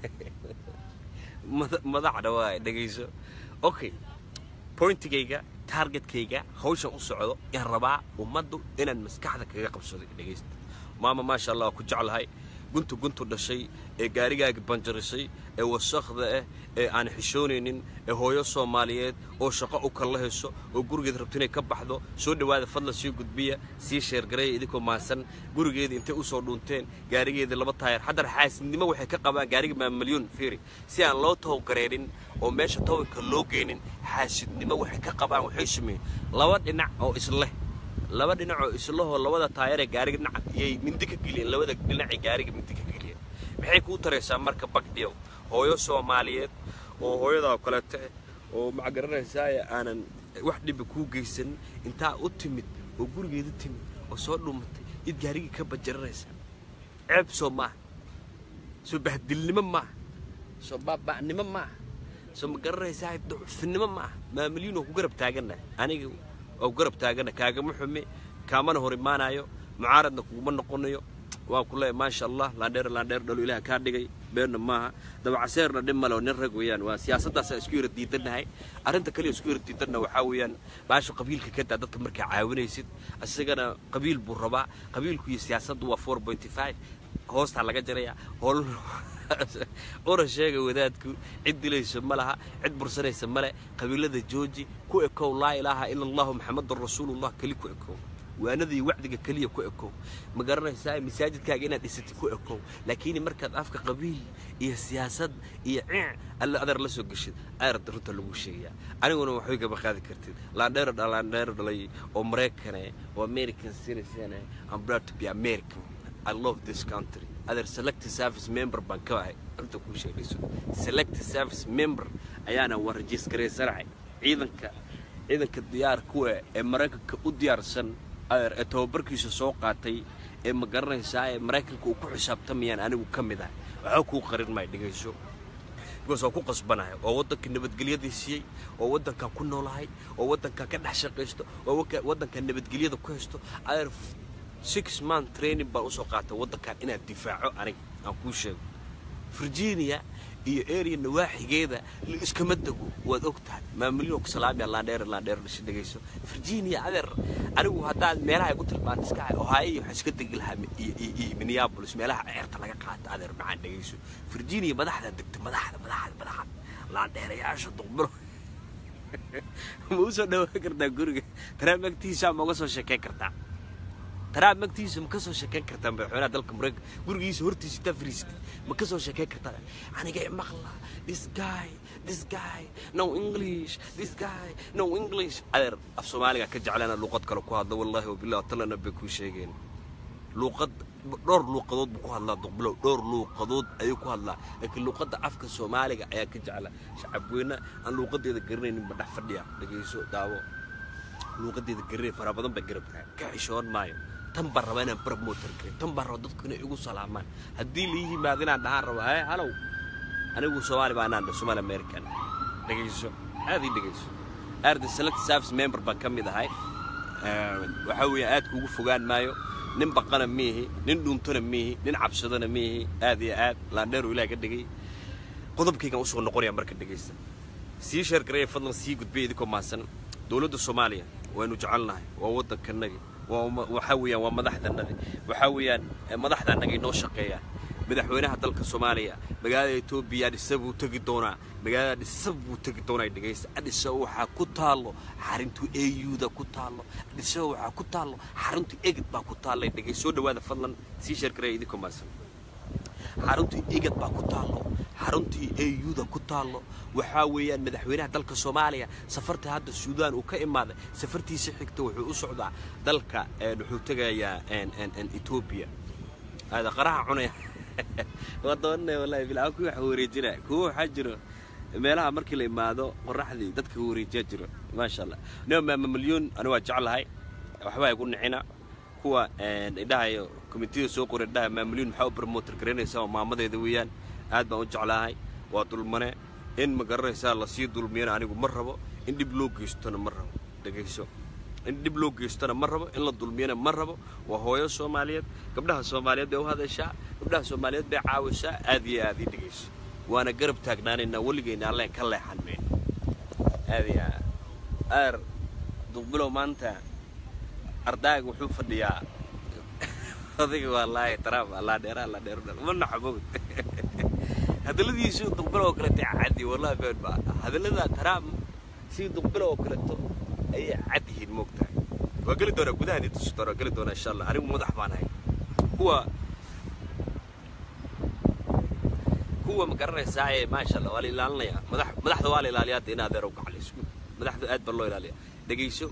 madaxda waa dhegayso okay pointigayga targetkayga hawshan u socdo yaan rabaa ummaddu inaan maskaxda kaga qabsado dhegaysta maama maasha allah waa ku jeclahay guntu guntu dhashay ee gaarigaaga banjarisay ee wasakhda ah ee aan xishoonaynin ee hooyo soomaaliyeed oo shaqo u kala hayso oo gurigeed rabto inay ka baxdo soo dhowaada fadlan sii gudbiya sii sheergareeya idinkoo maasan gurigeeda intay u soo dhuunteen gaarigeeda laba taayar haddana xaasidnimo waxay ka qabaan gaariga maamalyuun fiiri si aan loo towgareerin oo meesha towinka loo geynin xaasidnimo waxay ka qabaan waxay sameeyeen laba dhinac oo isleh laba dhinacoo islahoo labada taayaree gaariga dhinaca iyay mindi ka geliyeen labada dhinacay gaariga mindi ka geliyeen maxay kuu taraysaa marka bagdhiyow hooyo soomaaliyeed oo hooyadaa kaleeto eh oo macgaranaysaaya aanan wax dhiba kuu geysanin intaa u timid oo gurigeeda timid oo soo dhumatay id gaarigii ka bajaranaysaa ceeb soo maaha soo bahdilnimo maaha soo baaba'nimo maaha soo ma garanaysaa ducufnimo maaha maamilyiin oo ku garab taaganna aniga oo garab taagana kaagama xume kaamana hor imaanayo mucaaradna kuguma noqonayo waan ku leeyahay maasha allah laandheer laandheer dhalo ilaah kaa dhigay beenna maaha dabacaseerna dhib male oo nin rag weeyaan waa siyaasaddaasa isku yara diidannahay arrinta kaliya isku yara diidanna waxaa weeyaan baasha qabiilka ka daa dadka markaa caawinaysid isagana qabiil buu rabaa qabiilku iyo siyaasaddu waa four pointy five hoostaa laga jaraya hool ura sheega wadaadku cid dilayso ma laha cid bursanaysa male qabiilada jooji ku ekow laa ilaaha ila allahu maxamadun rasuulullah keli ku ekow waanada iyo wacdiga keliya ku ekow ma garanaysaa masaajidkaaga inaad dhisatid ku ekow laakiin markaad afka qabiil iyo siyaasad iyo ciic alle adeer la soo geshid aarad runta lagu sheegayaa aniguna waxbay gaba qaadi kartid laandheero laandheero dhalay oo maraykane oo american citizen I'm proud to be American I love this country other selected service member baan ka ahay runta kuu sheegayso selected service member ayaana waan rajiisgaraysanahay ciidanka ciidanka diyaar kuwa ee maraykanka u diyaarsan adeer ee tababarkiisa soo qaatay ee ma garanaysaa ee maraykanka uu ku xisaabtamayaan anigu ka mid ah waxba kuu qarin maayo dhegayso because waa ku qasbanahay oo waddanka nabadgelyadii siiyey oo waddankan ku noolahay oo waddankan ka dhex shaqaysto oo waddankan nabadgelyada ku haysto adeer six month training baan usoo qaatay waddankan inaad difaaco aniga aan kuu sheego virginia iyo area nawaaxigeeda la iskama dego waad og tahay maamulyin ku salaamaya laandheer laandheer dhasha dhegayso virginia adeer anigu haddaad meelaha igu tilmaanta iska hay ohio waxaan iska degi lahaa iyo minneapolis meelaha ceerta laga qaata adeer macaan dhegayso virginia madaxda degta madaxda madaxda madaxda laandheerayaasha duqbiro ma usoo dhawaan kartaa guriga taraam agtiisa ma uga soo sheekayn kartaa taraab magtiisa ma ka soo sheekayn kartaa madaxweynaha dalka maraykanka gurigiisa hortiisa intaa fariisatay ma ka soo sheekayn kartaa aniga maqla this guy this guy no english this guy no english adeer af soomaaliga ka jeclaana luuqad kale ku hadla wallahi wabillahi talana bay kuu sheegeen luuqad dhowr luuqadood buu ku hadlaa duqbilow dhowr luuqadood ayuu ku hadlaa laakiin luuqadda afka soomaaliga ayaa ka jecla shacabweyne aan luuqadeeda garanaynin ba dhex fadhiya dhegayso daawo luuqadeeda garanay fara badan bay garab tahay ka xishoon maayo tan baan rabaa inaan promoter gareyo tan baan rabaa dadku inay igu salaamaan haddii la yimaado inaan dhahaan rabo hee halow anigu soomaali baa anaan somaali american dhegayso aad ii dhegayso aarda select service member baan ka mid ahay waxaa weeye aad kuugu fogaan maayo nin baqana miihi nin dhuuntana miihi nin cabsadana miihi aad iyo aad laandheeru ilaah ka dhigay qodobkaygaan usoo noqonaya marka dhegaysta sii sheergaraya fadlan sii gudbay idinkoo maasan dowladda soomaaliya waynu jecelnahay waa waddankanagi waa uma- waxaa weeyaan waa madaxdanadi waxaa weeyaan eh, madaxdaannaga inoo shaqeeya madaxweynaha dalka soomaaliya magaalada etoobiya adhisa buu tegi doonaa magaalada adhisa buu tegi doonaa dhegaysta adhisa waxaa ku taallo xarintu auda ku taallo adhisa waxaa ku taallo xaruntu egid baa ku taallay dhegay soo dhawaada fadlan sii sheergaraya idinkoo maasan xaruntii igad baa ku taallo xaruntii auda ku taallo waxaa weeyaan madaxweynaha dalka soomaaliya safarta hadda suudaan uu ka imaaday safartiisa xigta wuxuu u socdaa dalka een, wuxuu tegayaa een, een, een, etoobiya hada qaraha cunaya waa doonanaya wallahi bilaa kuwa wax wareejina kuwa waxaa jiro meelaha markii la imaado qoraxdii dadka wareejiyaa jiro maasha allah nima maama milyuun ani waa jeclahay waxbaa igu nicina kuwa een, idhahayo komitida soo qoray idhaha maamulyin maxaa u promoter garaynaysaa oo maamadeeda weeyaan aad baan u jeclahay waa dulmane in ma garanaysaa lasii dulmiyana anigu ma rabo in dhib loo geystona ma rabo dhegayso in dhib loo geystona ma rabo in la dulmiyana ma rabo waa hooyo soomaaliyeed gabdhaha soomaaliyeed bay u hadashaa gabdhaha soomaaliyeed bay caawisaa aad iyo aad ii dhegayso waana garab taagnaanaynaa weligayna alleen ka leexan mayno aad iyo aad aar duqbilow maanta ardaaga wuxuu fadhiyaa adiga wallaahi taraaf allaa dheera allaa dheero dhal ma naxbowd hadalladiisu duqbilo oo kaleeto caddi wallahi been ba hadallada taraaf si duqbilo oo kaleeto ayay cad yihiin moogtahay waa geli doonaa gudaha idin tusi doonaa geli doonaa insha allah anigu madax baan ahay kuwa kuwa ma garanaysaa ee maasha allah waa la ilaalinayaa madax madaxda waa la ilaaliyaa hadda in adeer u gaclayso madaxda aad baa loo ilaaliyaa dhegayso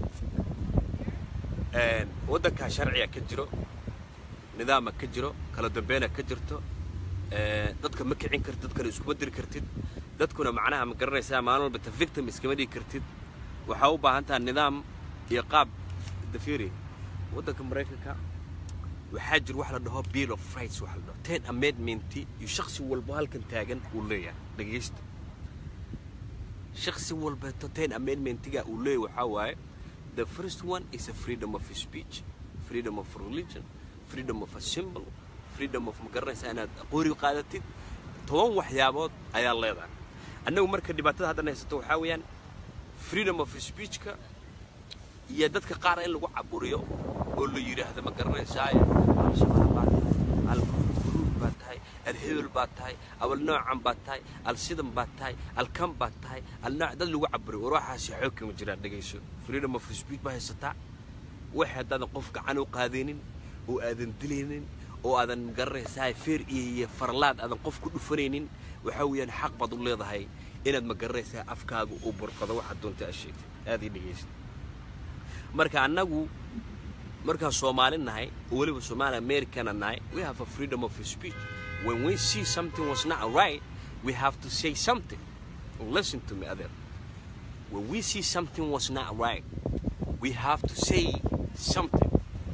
een, waddankaa sharciga ka jiro nidaama ka jiro kala dambeena ka jirto ee, dadka ma kicin kartid dadkana iskuma diri kartid dadkuna macnaha ma garanaysaa maalin walba ta victim iskama dhigi kartid waxaa u baahan taha nidaam iyo qaab dafiri waddanka maraykanka waxaa jira wax la dhaho bill of rights wax la dhaho ten amendment iyo shaksi walbo halkan taagan uu leeyahay dhegaysta shaksi walbeeto ten amendmentiga uu leeyahay waxaa waaye the first one is a freedom of speech freedom of religion freedom of assembly freedom of ma garanaysaa inaad qori qaadatid toban waxyaabood ayaa leedahay annagu marka dhibaatada haddan haysato waxaa weeyaan freedom of speechka iyo dadka qaar in lagu caburiyo oo la yidhaahdo ma garanaysaa al-shabaab baa tahay al-guruud baa tahay al-hebel baa tahay abal noocan baa tahay al-sidan baa tahay al-kan baa tahay al-nooc dad lagu caburiyo war waxaasi xoog kama jiraan dhegayso freedom of speech baa haysataa wax haddaadan qof gacan u qaadaynin oo aadan dilaynin oo aadan ma garanaysaa feer iyo iyo farlaad aadan qof ku dhufanaynin waxaa weeyaan xaq baad u leedahay inaad ma garanaysaa afkaaga u burqado waxaad doonta aad sheegtay aad ii dhegaysta marka annagu markaan soomaali nahay oo weliba soomaali americana nahay we have a freedom of speech when we see something was not right we have to say something listen to me other when we see something was not right we have to say something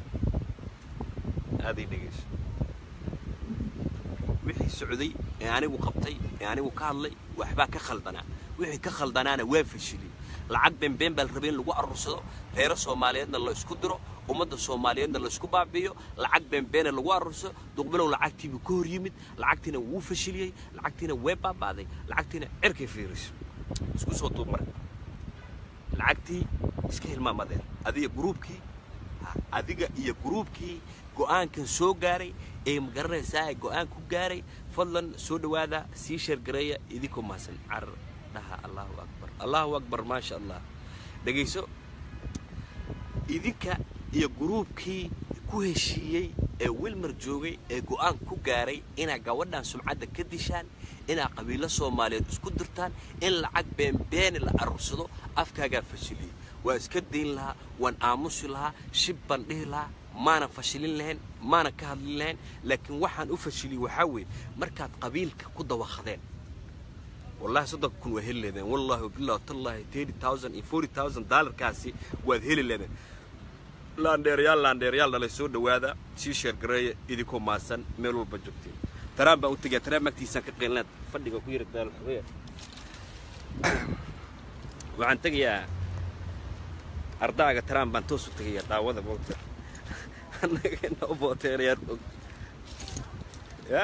aad ii dhegayso wixii socday ee anigu qabtay ee anigu ka hadlay waxbaa ka khaldanaa wixii ka khaldanaana waa fashilay lacag beenbeen baa la rabay in lagu aruursado reero soomaaliyeedna la isku diro ummadda soomaaliyeedna la isku baabi'iyo lacag beenbeena lagu aruursado duqbilow lacagtiibuu ka hor yimid lacagtiina wuu fashiliyey lacagtiina way baaba'day lacagtiina cirkay fiiriso isku soo duub marka lacagtii iska hilmaamadeen adiga gruubkii adiga iyo gruubkii go'aankan soo gaaray ee ma garanaysaa go'aan ku gaaray fadlan soo dhowaada sii sheergareeya idinkoo mahadsan carar dhaha allahu akbar allahu akbar maasha allah dhegayso idinka iyo gruubkii ku heshiiyey ee wilmar joogay ee go'aan ku gaaray inaa gabadhan sumcadda ka dishaan inaa qabiilo soomaaliyeed isku dirtaan in lacag beenbeeni la aruursado afkaagaa fashiliyey waa iska dayn lahaa waan aamusi lahaa shib baan dhihi lahaa maana fashilin lahayn maana ka hadlin lahayn laakiin waxaan u fashiliyey waxaa weeye markaad qabiilka ku dawaqdeen wallahi soddon kun waa heli leedeen wallahi wabillahi tallahi thirty thousand iyo forty thousand dollarkaasi waad heli leedeen laandheerayaal laandheerayaal dhalay soo dhowaada sii sheergareeya idinkoo maasan meel walba joogteen taraan baan u tegaa taraan magtiisaan ka qeylinaad fadhiga ku yara daal xubaya waxaan tegayaa ardaaga taraan baan toos u tegayaa daawada moogta annaga inoo booteerayaan og ya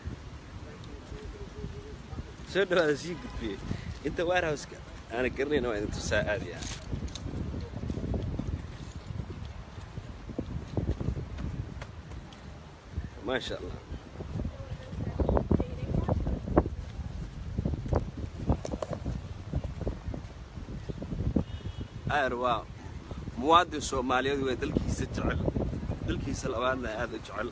soo dhawaada sii gudbiyey inta warehouseka aana garanayna waa idin tusaa aadaya maasha allah aar waa muwaadin soomaaliyeed waa dalkiisa jecel dalkiisa labaadna aad u jecel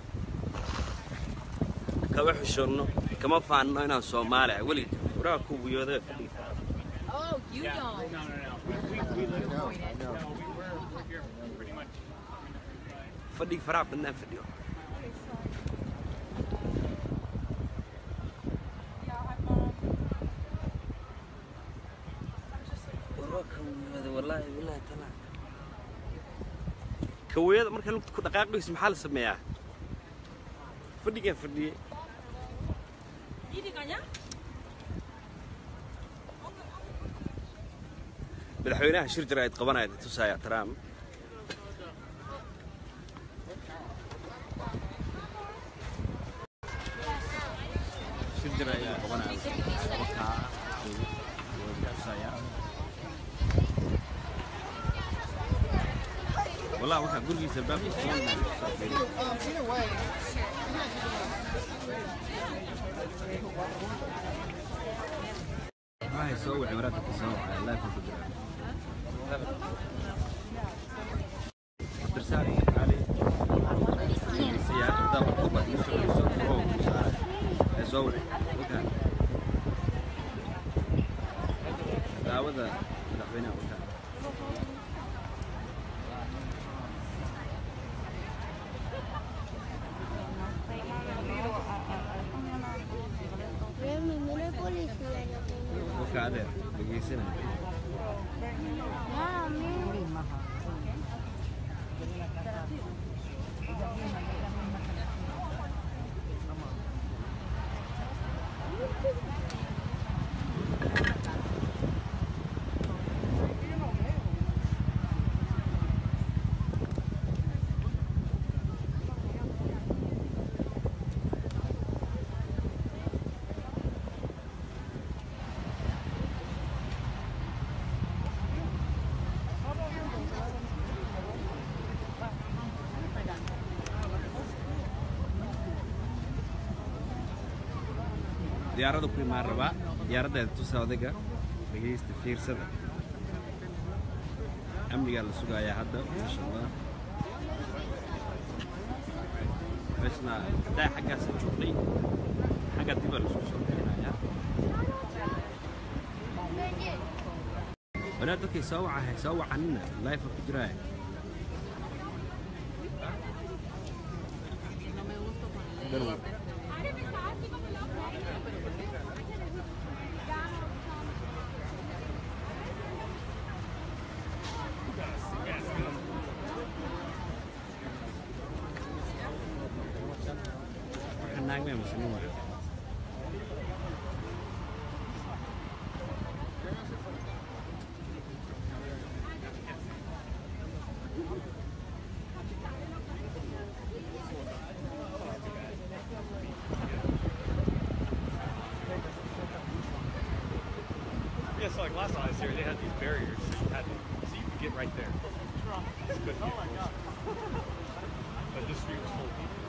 kama xishoonno kama faanno inaan soomaali ah weliga waraha ku wiyooda fadhiga Oh, you don't. No, no, no. We, we, we live in Kuwait. No, we, we're, we're here pretty much. fadhiga faraha badnaan fadhiyo kawiyada marka lugta ku dhaqaaqayso maxaa la sameeyaa fadhigaan fadhiyey madaxweynaha shir jira ayd qabanaya tusaaya trump shir jira ayaa qabanaya wakaa tusaya والله waxaa gurigiisa albaabka waxay soo wacay waraadka ka soo wacay laafa ku jira درسالي علي سيارة دابا طبعا يسوي يسوي فوق وساعة يزوري وكان دعوة مدحوينها وكان وكان بقيسنا diyaaradda ku imaan rabaa diyaaraddeeda tusa odayga dhegaysta fiirsada amnigaa la sugayaa hadda maasha allah meeshna haddaa xaggaasa joognay xagga dibaa laisku soo bixinayaa wanaad dadkay soo wacahay soo wacanina life ku jiraaya garwow waxaan naagmaya masani waa Yeah, so like last time I was here, they had these barriers. So you, had to, so you could get right there. It's good. Oh my god. But this street was full of people.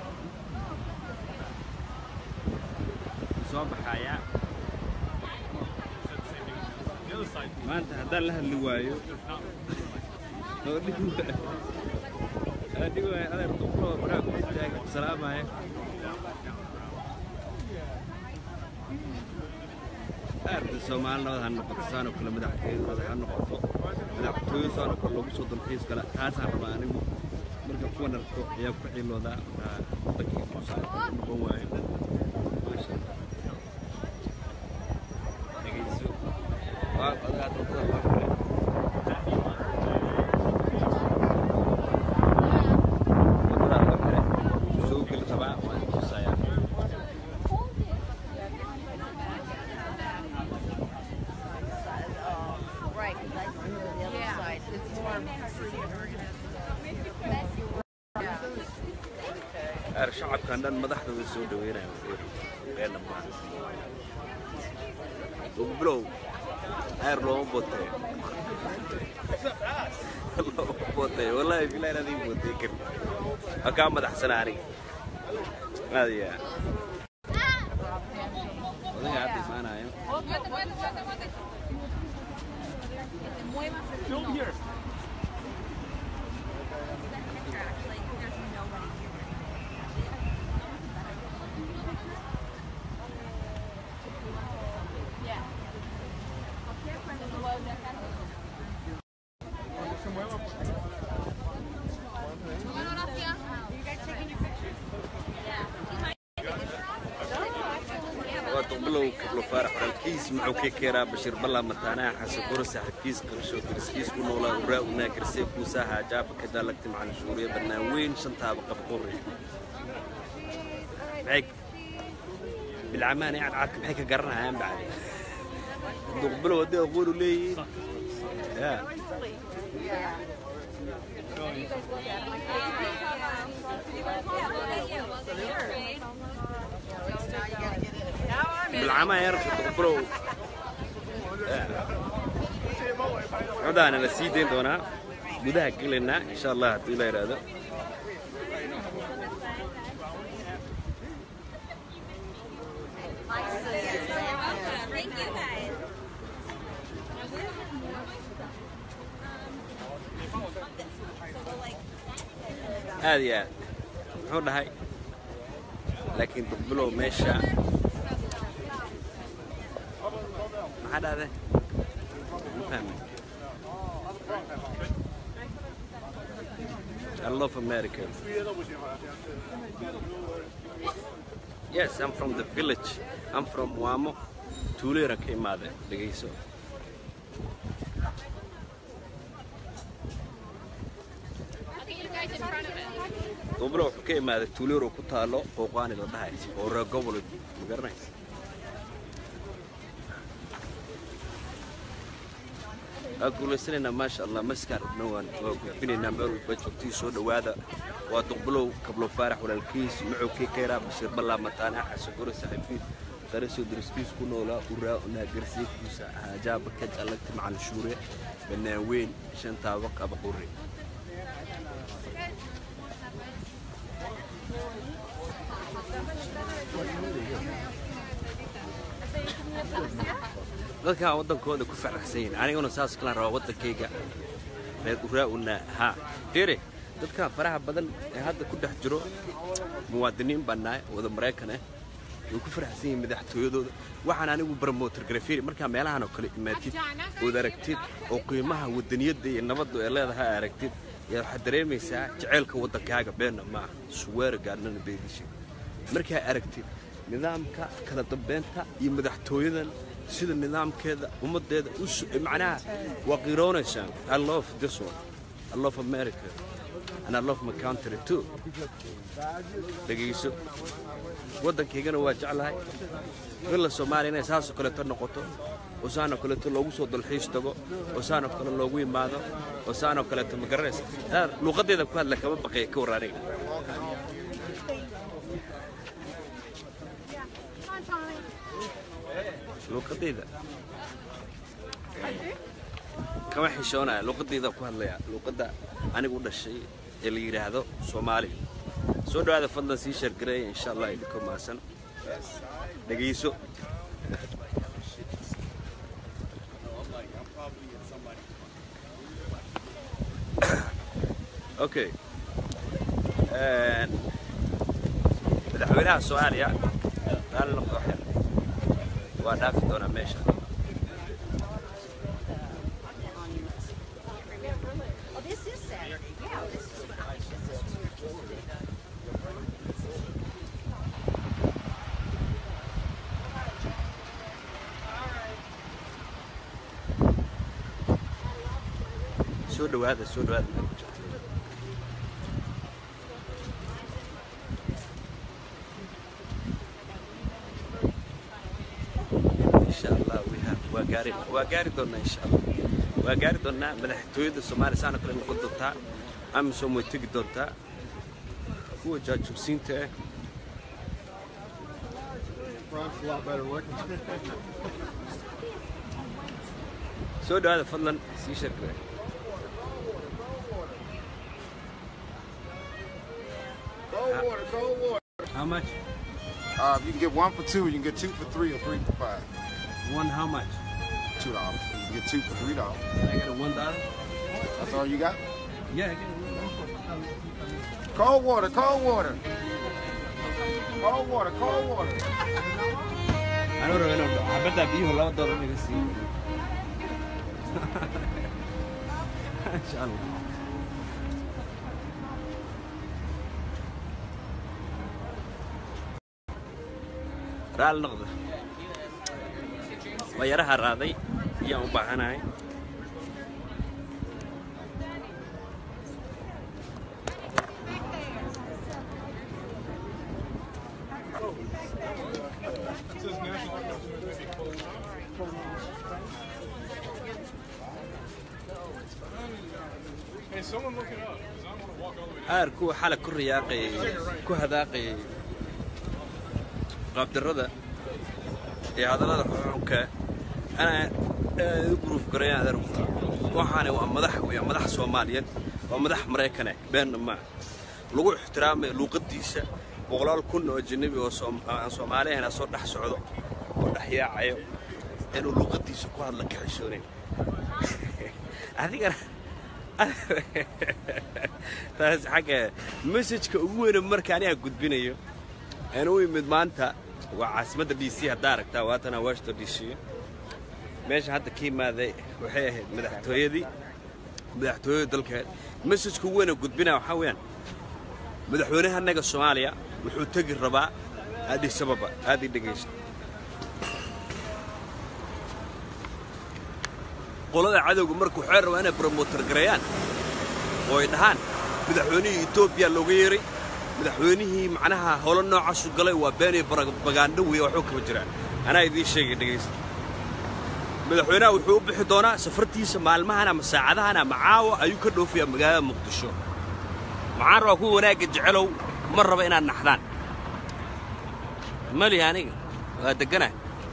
soo baxayaa Said the same thing. The other side, maanta haddaan la hadli waayo there's not oo dhig waayo aa dhig waayo adeer duqloo baraa ku taagan salaamaya aarta soomaali nabad ha noqoto saanoo kale madaxtooyadooda ha noqoto madaxtooyo saanoo kale loogu soo dalxiis kale taasaan rabaa anigu marka kuwan arko ayaa ku ciloodaa wadankii kusaa noqon waayo maasha allah dhegeyso waa odagaa dadada waa kule wadada waa kale soo geli rabaa waan tusayaa Right, because I the other side. It's more pretty and organized. Yeah. gaar shacabkan dhan madaxdooda soo dhaweynaya beena maaha duqbilow heer looma bootee looma bootee wallaahi bilahi inaad ii bootee karin waa kaa madaxsana aniga aad iyo aad odaga hadda imaanayo Film here. waa duqbilow kablo faarax walaalkiis muxuu ka keenaa bashiir balla mataanaha xasan goro saaxiibkiis qarsho dariskiis ku noolaa uraa unaa garsee kuusaa haajaaba ka daalagti macalin shuuriya bannaan weyn shantaaba qabqori maxay bilcamaan ee cadcadka maxay ka garanayaan bacdi duqbilow haddii aqoonu leeyihiin yaa bilcamaa yarka duqbilow codaana la sii dayn doonaa gudaha gelaynaa insha allah haddii la yidhaahdo Thank you guys. aad iyo aad muxuu dhahay laakiin duqbilow meesha maxaa dhahde ma fahmi I love America. Yes, I'm from the village. I'm from Wamo. Tuulera ka imaade dhegayso. Duqbilow wuxuu ka imaaday tuulero ku taalo qooqaani la dhahay oo reer gobol ma garanaysa waa guulaysanaynaa maasha allah maskaan dhubna waan waa gudbinaynaa meel walba joogtii soo dhowaada waa duqbilow kablo faarax walaalkiis muxuu ka keenaa bashiir ballaa mataane xasan goro saaxiibkiis qarisoo dariskiis ku noolaa uraa unaa garsiikiisa haajaaba ka jallagti macalin shuure bannaan weyn shantaaba qaba qurri dadkaa waddankooda ku faraxsan yihin aniguna saas kalaan rabaa waddankayga reer uraa-una ha fiiri dadkaa faraha badan ee hadda ku dhex jiro muwaadiniin baan nahay wada maraykan ah way ku faraxsan yihiin madaxtooyadooda waxaan anigu barmotor garafiri markaa meelahan oo kale imaatid ood aragtid oo qiimaha wadaniyadda iyo nabaddu ee leedahay aragtid yaa waxaad dareemaysaa jaceylka waddankaaga beenna maaha suweera gaadnana beedisha markaa aragtid nidaamka kala dambeynta iyo madaxtooyadan sida nidaamkeeda ummaddeeda u macnaha waa qiroonaysaa i love this one i love america and i love my country too dhegayso waddankaygana waa jeclahay villa soomaaliya inay saasoo kaleeto noqoto oo saanoo kaleeto loogu soo dalxiis tago oo saanoo kale loogu imaado oo saanoo kaleeto ma garanaysa luuqaddeeda ku hadla kama baqaya ka war aniga luuqadayda kama xishoonaya luuqadayda ku hadlaya luuqadda anigu u dhashay ee la yidhaahdo soomaali soo dhawaada fadlan sii sheergareeya insha allah idinkoo maasan dhegayso okay madaxweynaha soomaaliya raali noqdo waxyar waa dhaafi doonaa meesha Oh, this is Saturday. Yeah, this is what I this is what we're supposed to do. soo dhawaada soo dhawaada meel ku jirta insha allah we have waa gaari waa gaari doonaa insha allah waa gaari doonaa madaxtooyada soomaaliya saana kale noqon doontaa amisom way tegi doontaa kuwa jaajubsiinta ah Front's a lot better looking. soo dhawaada fadlan sii sheekada Cold water, cold water. how much Uh, you can get one for two, you can get two for three, or three for five. one how much Two dollars. You can get two for three dollars. Can I get a one dollar That's all you got? yeah I get it. Cold water, cold water. Cold water, cold water. anuu rabo inuu dhaco xabaddaa biyuhu laba doolar iga siiyo insha allah raal noqda waa yaraha raaday ayaan u baahanahay Hey, someone look it up, because I don't want to walk all the way down. aar kuwa xala ku riyaaqayay ku hadaaqayay qaabdarrada iyo hadallada xuxunka ana aad u guruuf garayaan adeer waxaani waa madax weya madax soomaaliyeed waa madax maraykane beenna maa lagu ixtiraamayo luuqadiisa boqolaal kun oo ajanabi oo soom- aan soomaali ahayn soo dhex socdo oo dhex yaacayo inuu luuqadiisa ku hadla ka xishoonayn adigana taas xagga messajka ugu weyne marka aniga gudbinayo aan u imid maanta waa caasimadda d c haddaa aragtaa waatana washington d c meesha hadda ka imaaday waxay ahayd madaxtooyadii madaxtooyada dalkeed messajka ugu weyne gudbinaya waxaa weeyaan madaxweynehanaga soomaaliya wuxuu tegi rabaa addis ababa aad ii dhegaysta qolada cadowga marka waxay rabaa inay bromoter gareeyaan oo ay dhahaan madaxweynihii etoobiya looga yeeray madaxweynihii macnaha holo noocaasu galay waa beenay bagaandho weeye waxba kama jiraan anaa idiin sheegay dhegaysta madaxweynaha wuxuu u bixi doonaa safartiisa maalmahan ama saacadahan ama caawa ayuu ka dhoofayaa magaalada muqdisho maxaan rabaa kuwa wanaagga jecelow ma raba inaad naxdaan mali aniga waa deggana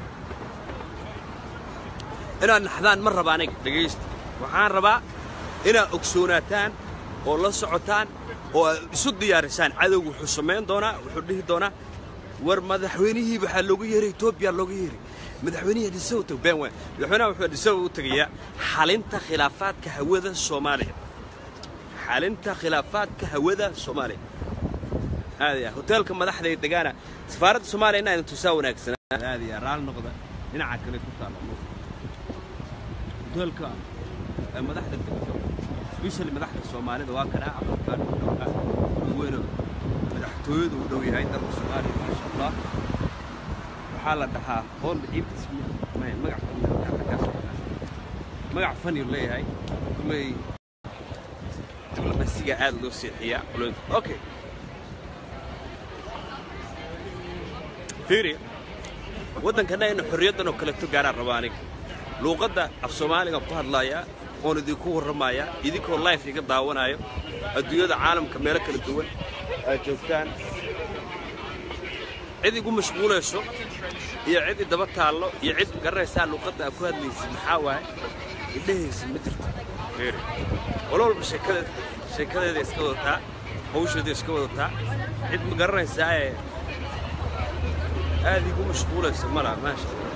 inaad naxdaan ma raba aniga dhegaysta waxaan rabaa inaad ogsoonaataan oo la socotaan oo aad isu diyaarisaan cadowga wuxuu samayn doonaa wuxuu dhihi doonaa war madaxweynihii waxaa looga yeeray etoobiya looga yeeray madaxweynihii adhisawa tag been weyn madaxweynaha wuxuu adhisawa u tegayaa xalinta khilaafaadka hawada soomaaliya xalinta khilaafaadka hawada soomaaliya aad ya hoteelka madaxda ee degaana safaaradda soomaaliya inaa idin tusaa wanaagsanaa aad ya raal noqda dhinaca kale ku taalla hoteelka ee madaxda degto especially madaxda soomaalida waa kana aqalkaan u dhowaa ugu weyno madaxtooyadu u dhow yahay dalka soomaaliya maasha allah waxaa la dhahaa hool ciibtis magac magac fani leeyahay kuley diblomasiga aad loo seexiyaa qolooyinka okay fiiri waddankana inu xorriyaddan oo kaleto gaaraan rabaa aniga luuqadda af soomaaliga ku hadlaaya oon idinku warramaaya idinkoo life iga daawanayo adduunyada caalamka meelo kala duwan aad joogtaan cid igu mashquulayso iyo cid idaba taallo iyo cid garanaysaa luuqadda aad ku hadlaysid maxaa waaye idhahaysa ma jirto fiiri walo walba sheekadeed sheekadeeda iska wadataa hawsheeda iska wadataa cid ma garanaysaa ee aad igu mashquulaysa mala maasha Allah.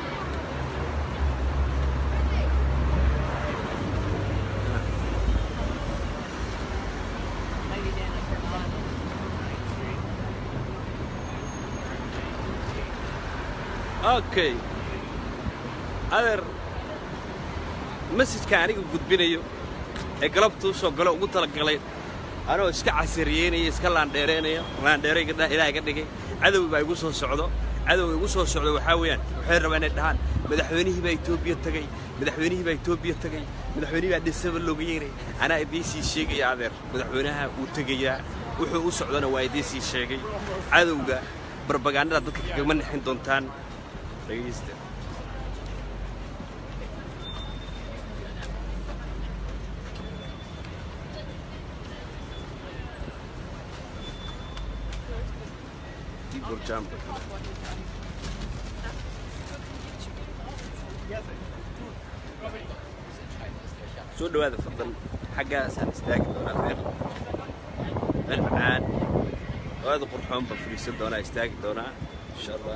okay adeer masajka aniga gudbinayo ee galabta u soo galo ugu talagalay anoo iska casariyeynaya iska laandheeraynaya laandheeray ilaaha iga dhigay cadow baa igu soo socdo cadowga igu soo socdo waxaa weeyaan waxay rabaa inay dhahaan madaxweynihii baa etoobiya tegey madaxweynihii baa etoobiya tegey madaxweynihii baa dhisaba looga yeeray anaa idiin sii sheegaya adeer madaxweynaha wuu tegayaa wuxuu u socdona waa idiin sii sheegay cadowga barbagaandada dadka kagama nixin doontaan dhegaysta burjamba soo dhawaada fadlan xaggaasaan istaagi doonaa meel meel macaan oo aad u qurxoon baan fadhiisan doonaa istaagi doonaa insha allah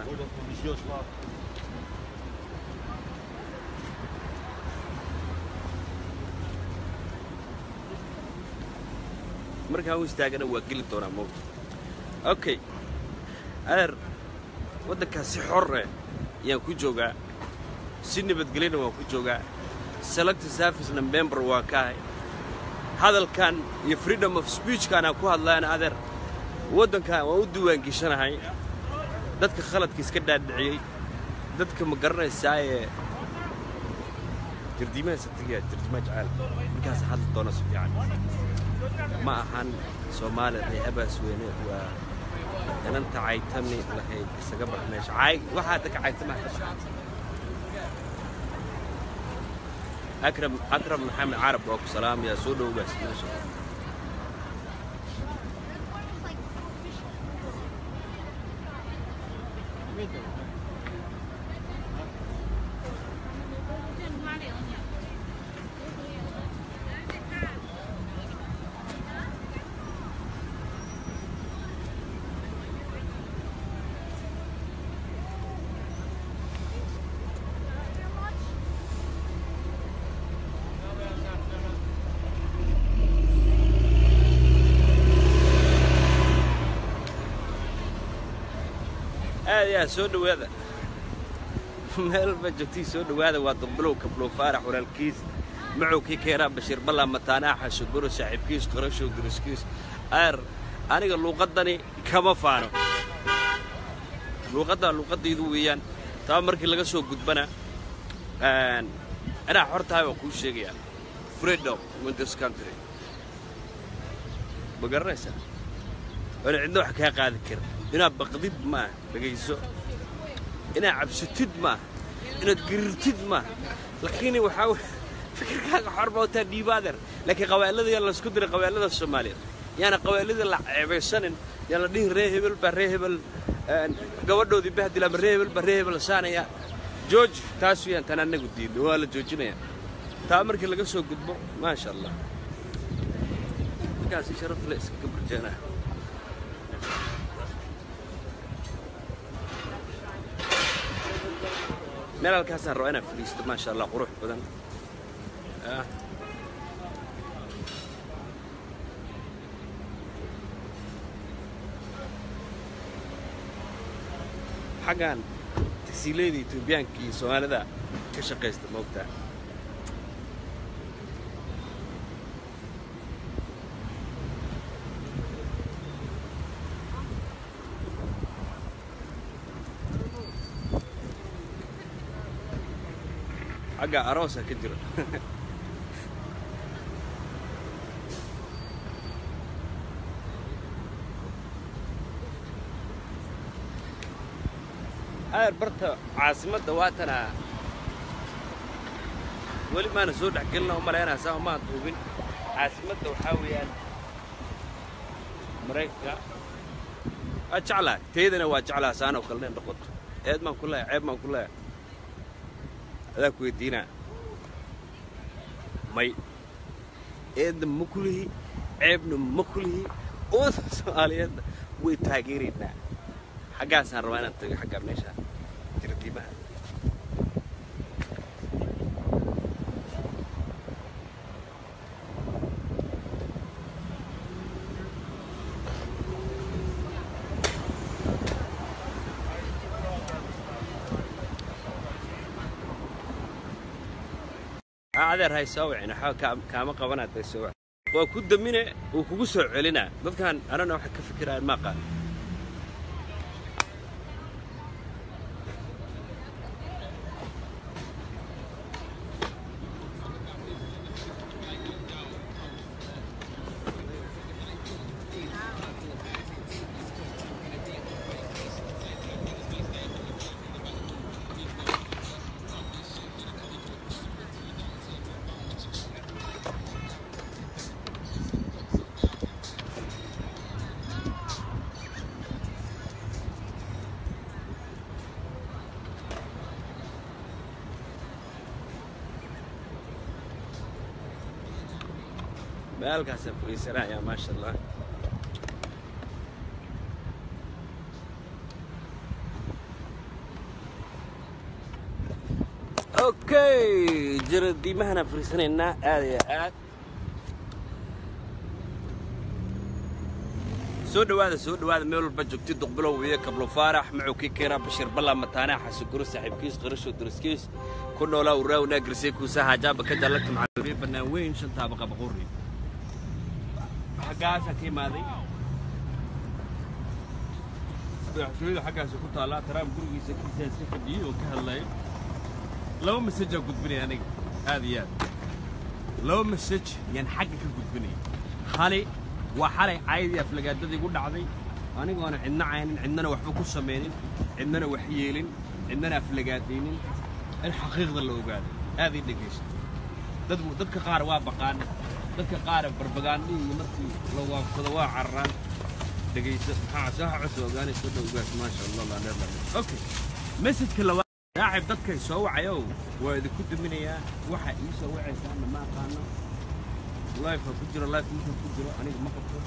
markaan u istaagana waa geli doonaa mowta okay adeer waddankaas si xorre ayaan ku joogaa si nabadgelyana waan ku joogaa selected servicena member waan ka ahay hadalkan iyo freedom of speechkan aan ku hadlayana adeer waddankan waan u diiwaangeshanahay dadka khaladka iska dhaadhiciyey dadka ma garanaysaaye jardiimaha satiga jardiimaha jacayl markaas hadli doona si fiican ma ahan soomaali reehabaas weyne waa inanta caytami lahayd isaga bax meesha caay waxaa dadka caytamaha ka baxa akram akram maxamed carab waa ku salaamayaa soo dhowgaas meesha aad yaa soo dhowaada meelba joogtii soo dhowaada waa duqbilow kablow faarax walaalkiis macowkii keeraa bashiir ballaa mataanaaxa shogoro saaxiibkiis qarashow duriskiis aar aniga luuqaddani kama faano luuqadda luuqaddaydu weeyaan taa markii laga soo gudbana inaa xor tahay waan kuu sheegayaa freedom in this country ma garanaysaa oona cidna wax kaa qaadi kara inaad baqdid maaha dhegayso inaad cabsatid maaha inaad garirtid maaha laakiin waxaa wey fikirkaaga xor baa wataa dhiibaadeer laakiin qabaa'ilada yaa laysku diray qabaa'ilada soomaaliyeed yaana qabaa'ilada la ceebaysanin yaan la dhihin ree hebel baa ree hebel gabadhoodii bahdil ama ree hebel baa ree hebel saanaya jooji taas weyaan tan annagu diidno waa la joojinayaa taa markii laga soo gudbo maasha allah markaasi sharaf le iskaga barjeenaa meel halkaasaan rabaa inaad fadhiisto maasha allah qurux badan xaggan tagsiilayda etoobiyaanka iyo soomaalida ka shaqaysta moogtaa xagga aroosa ka jira aar barta caasimadda waatana weli maana soo dhex gelina u malaynaa saa umaan duubin caasimadda waxaa weeyaan maraykanka waa jeclaa taydana waa jeclaa saanoo kale in noqoto eed maan ku leeya ceeb maan ku leeya adaa ku weydiinaa may eedna ma ku lihi ceebna ma ku lihi ummadda soomaaliyeedna way taageeraynaa xaggaasaan rabaa inaan tago xaggaa meesha jirdiimaha adeer hay soo wicin waxba kaama qabanaad bay soo wic waa ku damine wuu kugu soo celinaa dadkan anana waxay ka fikirayaan ma aqaan meelkaasaan fariisanayaa maasha allah okay jaradiimahanaan fariisanaynaa aad iyo aad soo dhawaada soo dhawaada meel walba joogti duqbilow iyo kablo faarax macowkii keena bashir balla mataanaa xasuguro saaxiibkiis qarasho daraskiis ku noolaa uraawna garsay kuusa haajaaba ka dallagta macalimiin bannaan weyn shantaaba qabaquri xaggaasaa ka imaaday madaxtooyada xaggaasa ku taallaa taraam gurigiisa kiisaa iska fadhiyey oo ka hadlaya laba masajaa gudbinaya aniga aad iyo aad laba masaj yaan xagga ka gudbinaya hali waa xalay caydii aflagaadadii igu dhacday anigoona cidna caynin cidnana waxba ku samaynin cidnana wax yeelin cidnana aflagaadaynin in xaqiiqda la ogaaday aad ii dhegaysto dad dadka qaar waa baqaan dadka qaar barbagaandhii iyo markii la waafsado waa cararaan dhegayso maxaa soo cusub ogaanay soo dhow ogaas maasha allah laa dheer laa okay messageka labaad saaxib dadkay soo wacayow waa idinku duminayaa waxa ii soo wacaysaana ma aqaano life ku jiro life markaan ku jiro aniga ma qabto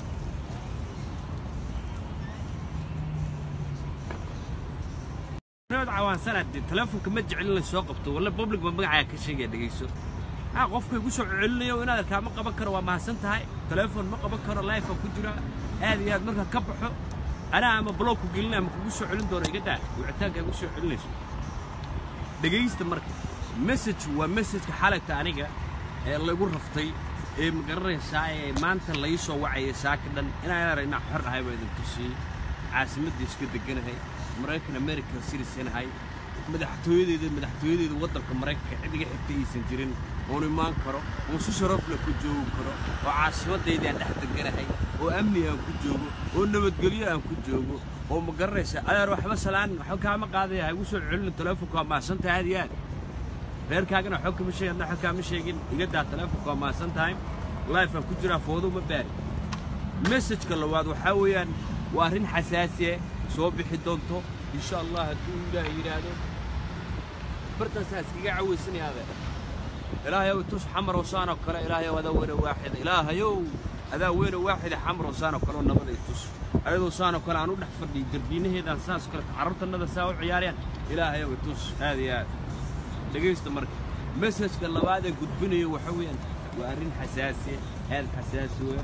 nabad cawaansanaade teleefonka ma jecel in la soo qabto walla public ba magacaaga ka sheegaya dhegayso haa qofka igu soo celinayo inaad arkaa ma qaban karo waa mahadsan tahay teleefon ma qaban karo life ku jira aad iyo aad markaa ka baxo anaa ama blogku gelinaya ma kugu soo celin doono iga daa wicitaanka igu soo celinayso dhegaysta marka message waa messageka xalayta aniga ee lagu raftay ee magaranaysaa ee maanta lai soo wacaya saaka dhan inaan yar inaa xor ahay baa idin tusiyey caasimadda iska deganahay maraykan american citizanahay madaxtooyadeeda madaxtooyadeeda waddanka maraykanka cid iga xigta aysan jirin oon imaan karo oon si sharafle ku joogi karo oo caasimadayda aan dhex deganahay oo amni aan ku joogo oo nabadgelyo aan ku joogo oo ma garanaysaa adeer waxba salaan waxba kaama qaadaya ha igu soo celin teleefonka waa mahadsantahay aad iyo aad reerkaagana waxba kama sheegin adna waxba kaama sheegin iga daa teleefonka waa mahadsan tahay life aan ku jiraa foodo ma baari messageka labaad waxaa weeyaan waa arrin xasaasiye soo bixi doonto insha allah hadduu ilaahay yidhaahdo bartaasaa iskaga cawaysanaya adeer ilaahayow tus xamar osaan oo kale ilaahayow adaa weyne waaxida ilaahayow adaa weyne waaxida xamar osaan oo kale oo nabad ay tus ayadoo saan oo kale aan u dhex fadhiy darbiinaheedaan saas kale carruurtannada saa u ciyaarayaan ilaahayow tus aad iyo aad dhegaysta marka messajka labaad ee gudbinayo waxa weeyaan waa arrin xasaasi aad xasaasi weyn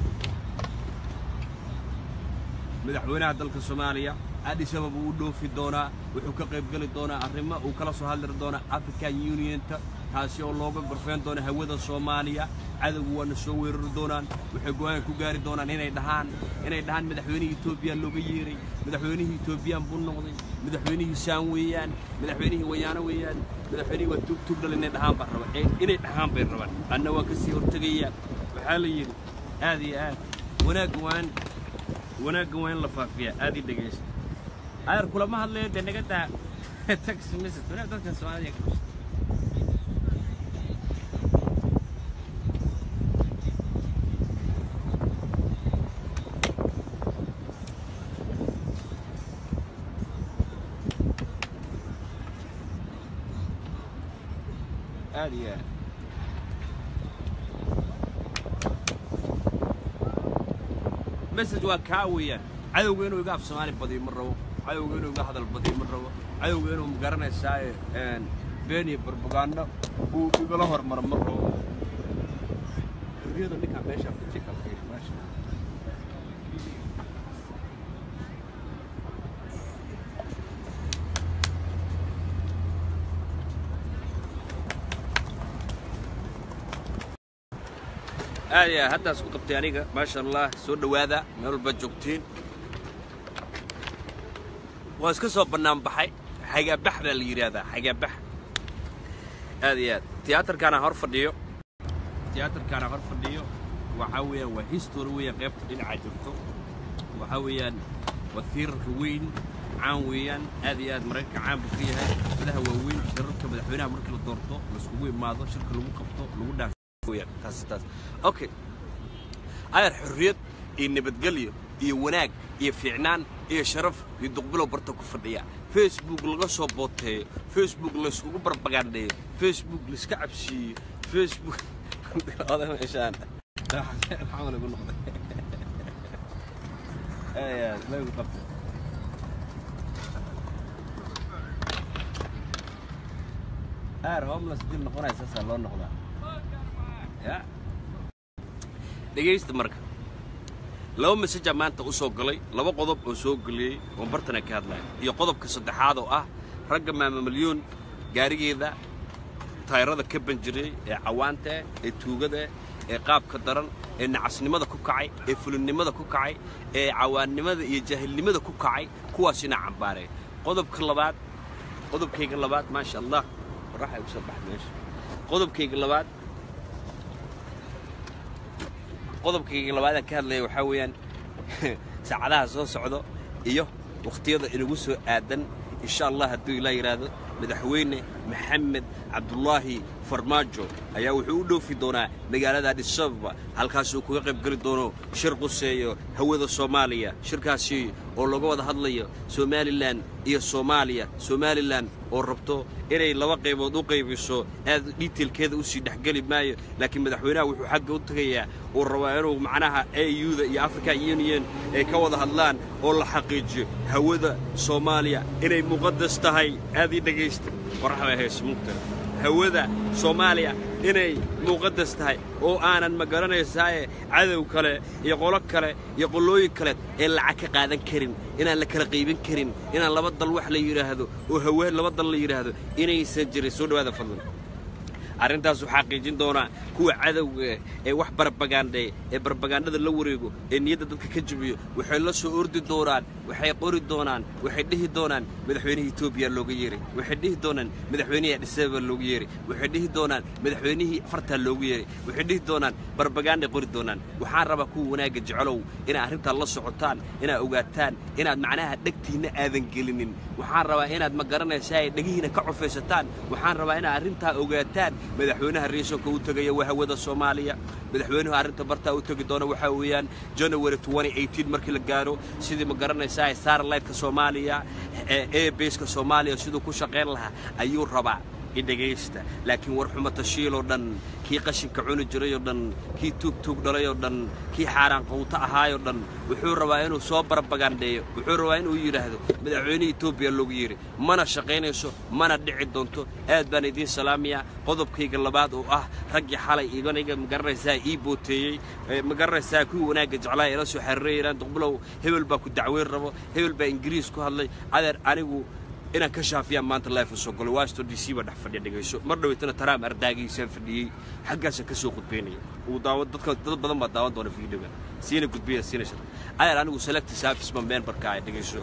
madaxweynaha dalka soomaaliya addis ababa uu dhoofi doonaa wuxuu ka qayb geli doonaa arrimo uu kala soo hadli doonaa african unionta taasi oo looga gorfeyn doono hawada soomaaliya cadowgu waana soo weerari doonaan waxay go-aan ku gaari doonaan inay dhahaan inay dhahaan madaxweynihii etoobiya looga yeeray madaxweynihii etoobiyaan buu noqday madaxweynihii saan weeyaan madaxweynihii wayaano weeyaan madaxweynihii waa tugtugdhal inay dhahaan baan raba inay dhahaan bay rabaan anna waa kasii hortegaya waxaa la yidhi aad iyo aad wanaagga waan wanaagga waa in la faafiyaa aad ii dhegaysta ayar kulama hadlayo dee naga daa taxi message wanaag dadkan soomaaliya ka qabsa aad iyo aad message waa kaa weeyaan cadowga inuu iga af soomaali badiyo ma rabo cadowga inuu iga hadal badiyo ma rabo cadowga inuu magaranaysaa been iyo barbagaando uu igala hormaro ma rabo xurriyada ninkaa meeshaa ku jika fiiri meesha aad iyo aad haddaas ku qabtay aniga maasha allah soo dhowaada meel walba joogtiin waa iska soo bannaan baxay xagaabax baa la yidhaahdaa xagaabax aad iyo aad tiyaatarkaana hor fadhiyo tiyaatarkaana hor fadhiyo waxaa weeyaan waa history weeyaan qaybta dhinacaa jirto waxaa weeyaan waa tiirarka weyn caan weeyaan aad iyo aad maraykanka caan buu ka yahay xafladaha waaweyn shirarka madaxweynaha markii la doorto laiskugu imaado shirka lagu qabto lagu dhaas taas taas okay ayar xorriyad iyo nabadgelyo iyo wanaag iyo fiicnaan iyo sharaf iyo duqbilow barta ku fadhiya facebook laga soo booteeyo facebook layskugu barbagaandheeyo facebook laiska cabsiiyo facebook oda meeshaan maxaa lagu noqday ayaa lagu qabtay aar homeless dil noqonaya saasaa loo noqdaa ya dhegaysta marka laba masajaa maanta u soo galay laba qodob oo soo geliyey oo bartana ka hadlaya iyo qodobka saddexaad oo ah ragga maama milyuun gaarigeeda tayrada ka banjiriyey ee cawaanta ee tuugada ee qaabka daran ee nacasnimada ku kacay ee fulinnimada ku kacay ee cawaannimada iyo jaahilnimada ku kacay kuwaasina cambaareen qodobka labaad qodobkayga labaad maasha allah qoraxa igu soo baxay meesha qodobkayga labaad qodobkayga labaadaan ka hadlaya waxaa weeyaan saacadaha soo socdo iyo wakhtiyada inagu soo aadan insha allah hadduu ilaa yidhaahdo madaxweyne maxamed cabdulaahi farmaajo ayaa wuxuu u dhoofi doonaa magaalada addis ababa halkaasuu kaga qayb geli doono shir quseeyo hawada soomaaliya shirkaasi oo laga wada hadlayo somalilan iyo soomaaliya somalilan oo rabto inay laba qaybood u qaybiso aad dhitailkeeda usii dhexgeli maayo laakiin madaxweynaha wuxuu xagga u tegayaa uu rabaa inuu macnaha auda iyo african union ay ka wada hadlaan oo la xaqiijiyo hawada soomaaliya inay muqadas tahay aad ii dhegaysta qoraxda heesmuugta hawada soomaaliya inay muqadas tahay oo aanan ma garanaysaaye cadow kale iyo qolo kale iyo qolooyin kale ee lacag ka qaadan karin inaan la kala qaybin karin inaan laba dal wax la yidhaahdo oo hawe laba dal la yidhaahdo inaysan jirin soo dhawaada fadlan arrintaas waxaa xaqiijin doonaa kuwa cadowga ee wax barbagaandheeya ee barbagaandhada la wareego ee niyadda dadka ka jabiyo waxay la soo ordi doonaan waxay qori doonaan waxay dhihi doonaan madaxweynihii etoobiya looga yeeray waxay dhihi doonaan madaxweynihii adhisababa looga yeeray waxay dhihi doonaan madaxweynihii fartaa loogu yeeray waxay dhihi doonaan barbagaandhay qori doonaan waxaan rabaa kuwa wanaagga jecelow inaad arrintaa la socotaan inaad ogaataan inaad macnaha dhegtiinna aadan gelinin waxaan rabaa inaad ma garanaysaa ay dhegihiina ka cufaysataan waxaan rabaa inaad arrintaa ogaataan madaxweynaha riisonka u tegaya waa hawada soomaaliya madaxweynuhu arrinta bartaa u tegi doona waxaa weeyaan january markii la gaaro sidii ma garanaysaa starlightka soomaaliya ee baska soomaaliya siduu ku shaqayn lahaa ayuu rabaa idhegaysta laakiin war xuma tashiiloo dhan kii qashinka cuni jirayoo dhan kii tuugtuug dhalayoo dhan kii xaaraan qawto ahaayoo dhan wuxuu rabaa inuu soo barbagandheeyo wuxuu rabaa inuu yidhaahdo madaxweynihii etoobiya loogu yeeray mana shaqaynayso mana dhici doonto aad baan idiin salaamayaa qodobkayga labaad oo ah raggii xalay iganiga magaranaysaa ii booteeyey magaranaysaa kuwii wanaagga jeclaa ila soo xariirayaan duqbulow hebel baa ku dacweyn rabo hebel baa ingiriis ku hadlay adeer anigu inaan ka shaafiyaan maanta life soo galo washington d c baa dhex fadhiya dhegayso mar dhaweytana taraam ardaagiisaan fadhiyey xaggaasaan ka soo gudbaynaya uu daawa dadka dad badan baa daawan doona fiidhoga siina gudbaya siina shar adeer anigu select service ma memberka ah dhegayso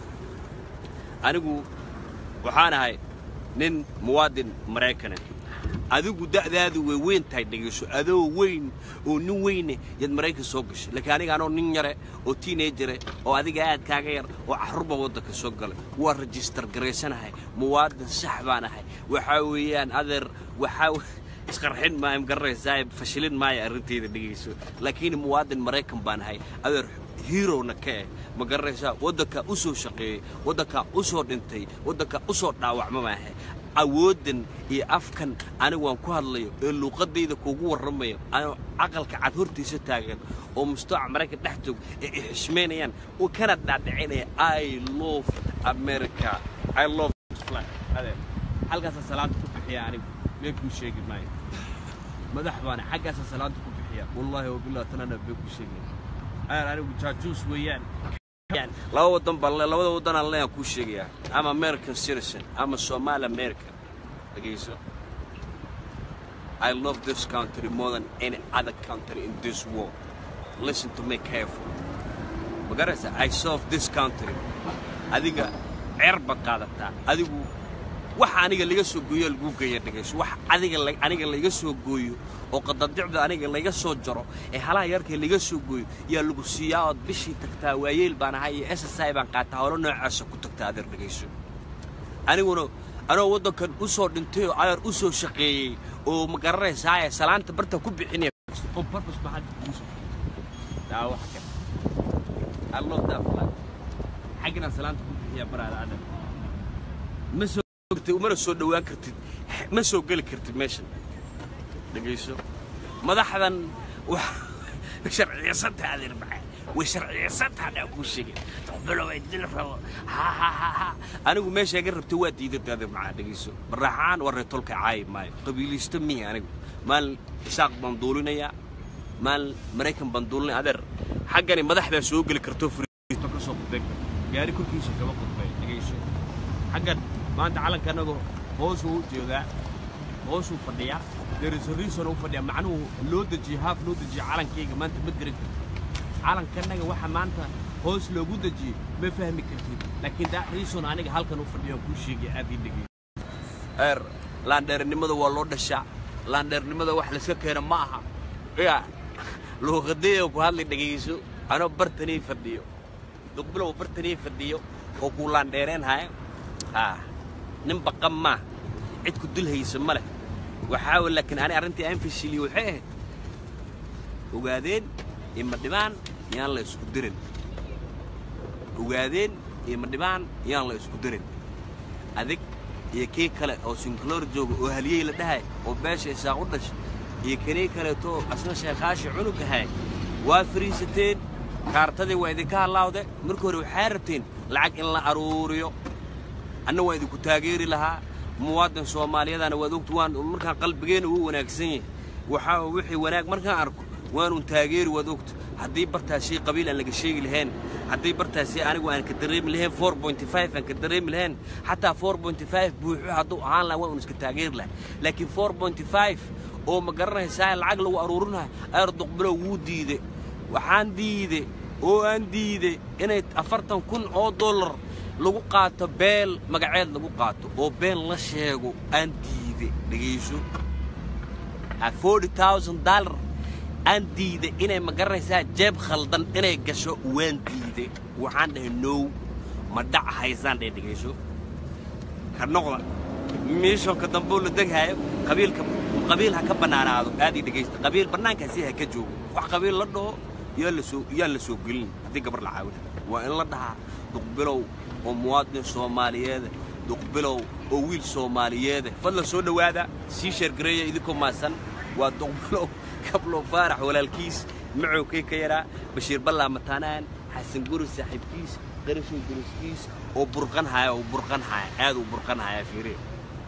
anigu waxaan ahay nin muwaadin maraykana adigu da'daadu way weyn tahay dhegayso adoo weyn oo nin weyne yaad maraykan soo gashay laakiin aniga anoo nin yare oo tiinajare oo adiga aad kaaga yar oo carruurba waddanka soo galay waa rajistar garaysanahay muwaadin sax baan ahay waxaa weeyaan adeer waxaa isqarxin maayo magaranaysaa fashilin maayo arrintayda dhegayso laakiin muwaadin maraykan baan ahay adeer hiirowna ka eh ma garanaysaa waddankaa u soo shaqeeyey waddankaa u soo dhintay waddankaa u soo dhaawacma maahe awooddan iyo afkan anigu waan ku hadlayo ee luuqaddayda kuugu warramayo anoo caqalka cad hortiisa taagan oo mustaaca maraykan dhex joog ee ay xishmaynayaan oo kana dhaadhicinaya i love america i love adeer halkaasaa salaanta ku bixiya anigu been kuu sheegi maayo madax baana xaggaasaa salaanta ku bixiya wallaahi wabilah tanana been kuu sheegaya adeer anigu jaajuus weeyaan laba wadan baan labada wadan aan leeyahay kuu sheegayaa ama american citizen ama somali american dhegayso I love this country more than any other country in this world. Listen to me careful. Magaraysa, I serve this country. Adiga ceer baad qaadataa. Adigu waxa aniga laga soo gooyo lagu geeya dhegayso. Wax adiga aniga laga soo gooyo oo qadadicda aniga laga soo jaro ee halaha yarkee laga soo gooyo yaa lagu siiyaa ood bishii tagtaa waayeel baan ahay iyo SSI baan qaataa howlo noocaasa ku tagtaa adeer dhegayso. Aniguna anoo waddankan u soo dhintay oo ayar u soo shaqeeyey oo ma garanaysaa salaanta barta ku bixinaya on purpose maxaad kugu soo daa wax kale I love that flag xaggana salaanta ku bixiya baraada adam ma soo gtay umana soo dhowaan kartid ma soo geli kartid meeshan dhegayso madaxdan way sharciyeysantaha adeer maxaa way sharciyeysantaha dhaa kuu sheegay duqbilow ay dil rabo ha ha ha ha anigu meesha iga rabtay waa diidatay adeer maxaa dhegeyso baraaxaan waa reetolka caayi maayo qabiiliisto mihi anigu maalin isaaq baan duulinayaa maalin maraykan baan duulinaya adeer xaggani madaxdaa soo geli karto furiito ka soo qudbay karto gaari korkiisa kama qudbay dhegeyso xaggan maanta calanka annagu hoosuu u jeedaa hoosuu fadhiyaa derisoriisona u fadhiyaa macnuhu loo dejiyo haaf loo dejiyo calankayga maanta ma garan kartid calankanaga waxa maanta hoos loogu dejiyey ma fahmi kartid laakiin daa riison aniga halkan u fadhiyo kuu sheegay aad ii dhegey eer laandheernimada waa loo dhashaa laandheernimada wax layska keena ma aha ya luuqadeeyo ku hadlay dhegayso anoo bartanii fadhiyo duqbilow bartanii fadhiyo oo kuu laandheereen haya ah nin baqan maa cid ku dul haysa ma leh waxaa wa laakiin ani arrintii aan fashiliye waxay ahayd ogaadeen ima dhibaan yaan la isku dirin ogaadeen ima dhibaan yaan la isku dirin adig iyo kii kale oo sinkloor jooga oo haliyey la dhahay oo beesha isaaq u dhashay iyo kanii kaleeto asna sheekhaashii cunug ahay waa fariisateen kaartadii waa idinka hallaawde marka hore waxaa rabteen lacag in la aruuriyo anna waa idinku taageeri lahaa muwaadin soomaaliyadana waad ogta waan markaan qalbigeena uu wanaagsan yahay waxaa wixii wanaag markaan arko waanun taageeri waad ogta haddii bartaasii qabiil aan laga sheegi lahayn haddii bartaasii anigu aan ka dareemi lahayn four pointy five aan ka dareemi lahayn xataa four pointy five buuxo hadduu ahaan lahaa waa un iska taageeri lahaa laakiin four pointy five oo ma garanaysaa lacag lagu aruurinayo ayar duqbilow wuu diide waxaan diide oo aan diide inay afartan kun oo dollar lagu qaato beel magaceed lagu qaato oo been la sheego aan diide dhegayso forty thousand dollar aan diide inay ma garanaysaa jeeb khaldan inay gasho waan diide waxaan dhahay now ma dhac haysaan dhee dhegayso ka noqda miishonka dambuu la deghaayo qabiilka qabiil ha ka bannaanaado aad ii dhegaysta qabiil bannaankaasi ha ka joogo wax qabiil la dhaho yaa la soo yaan la soo gelin haddii gabar la caawina waa in la dhahaa duqbilow oo muwaadin soomaaliyeeda duqbilow oo wiil soomaaliyeeda fadlan soo dhowaada sii sheergareeya idinkoo maasan waa duqbilow kablow faarax walaalkiis macowkay ka yaraa bashiir ballaa mataanaan xasan guri saaxiibkiis qarashow duriskiis oo burqan haya oo burqan haya aad uu burqan haya fiire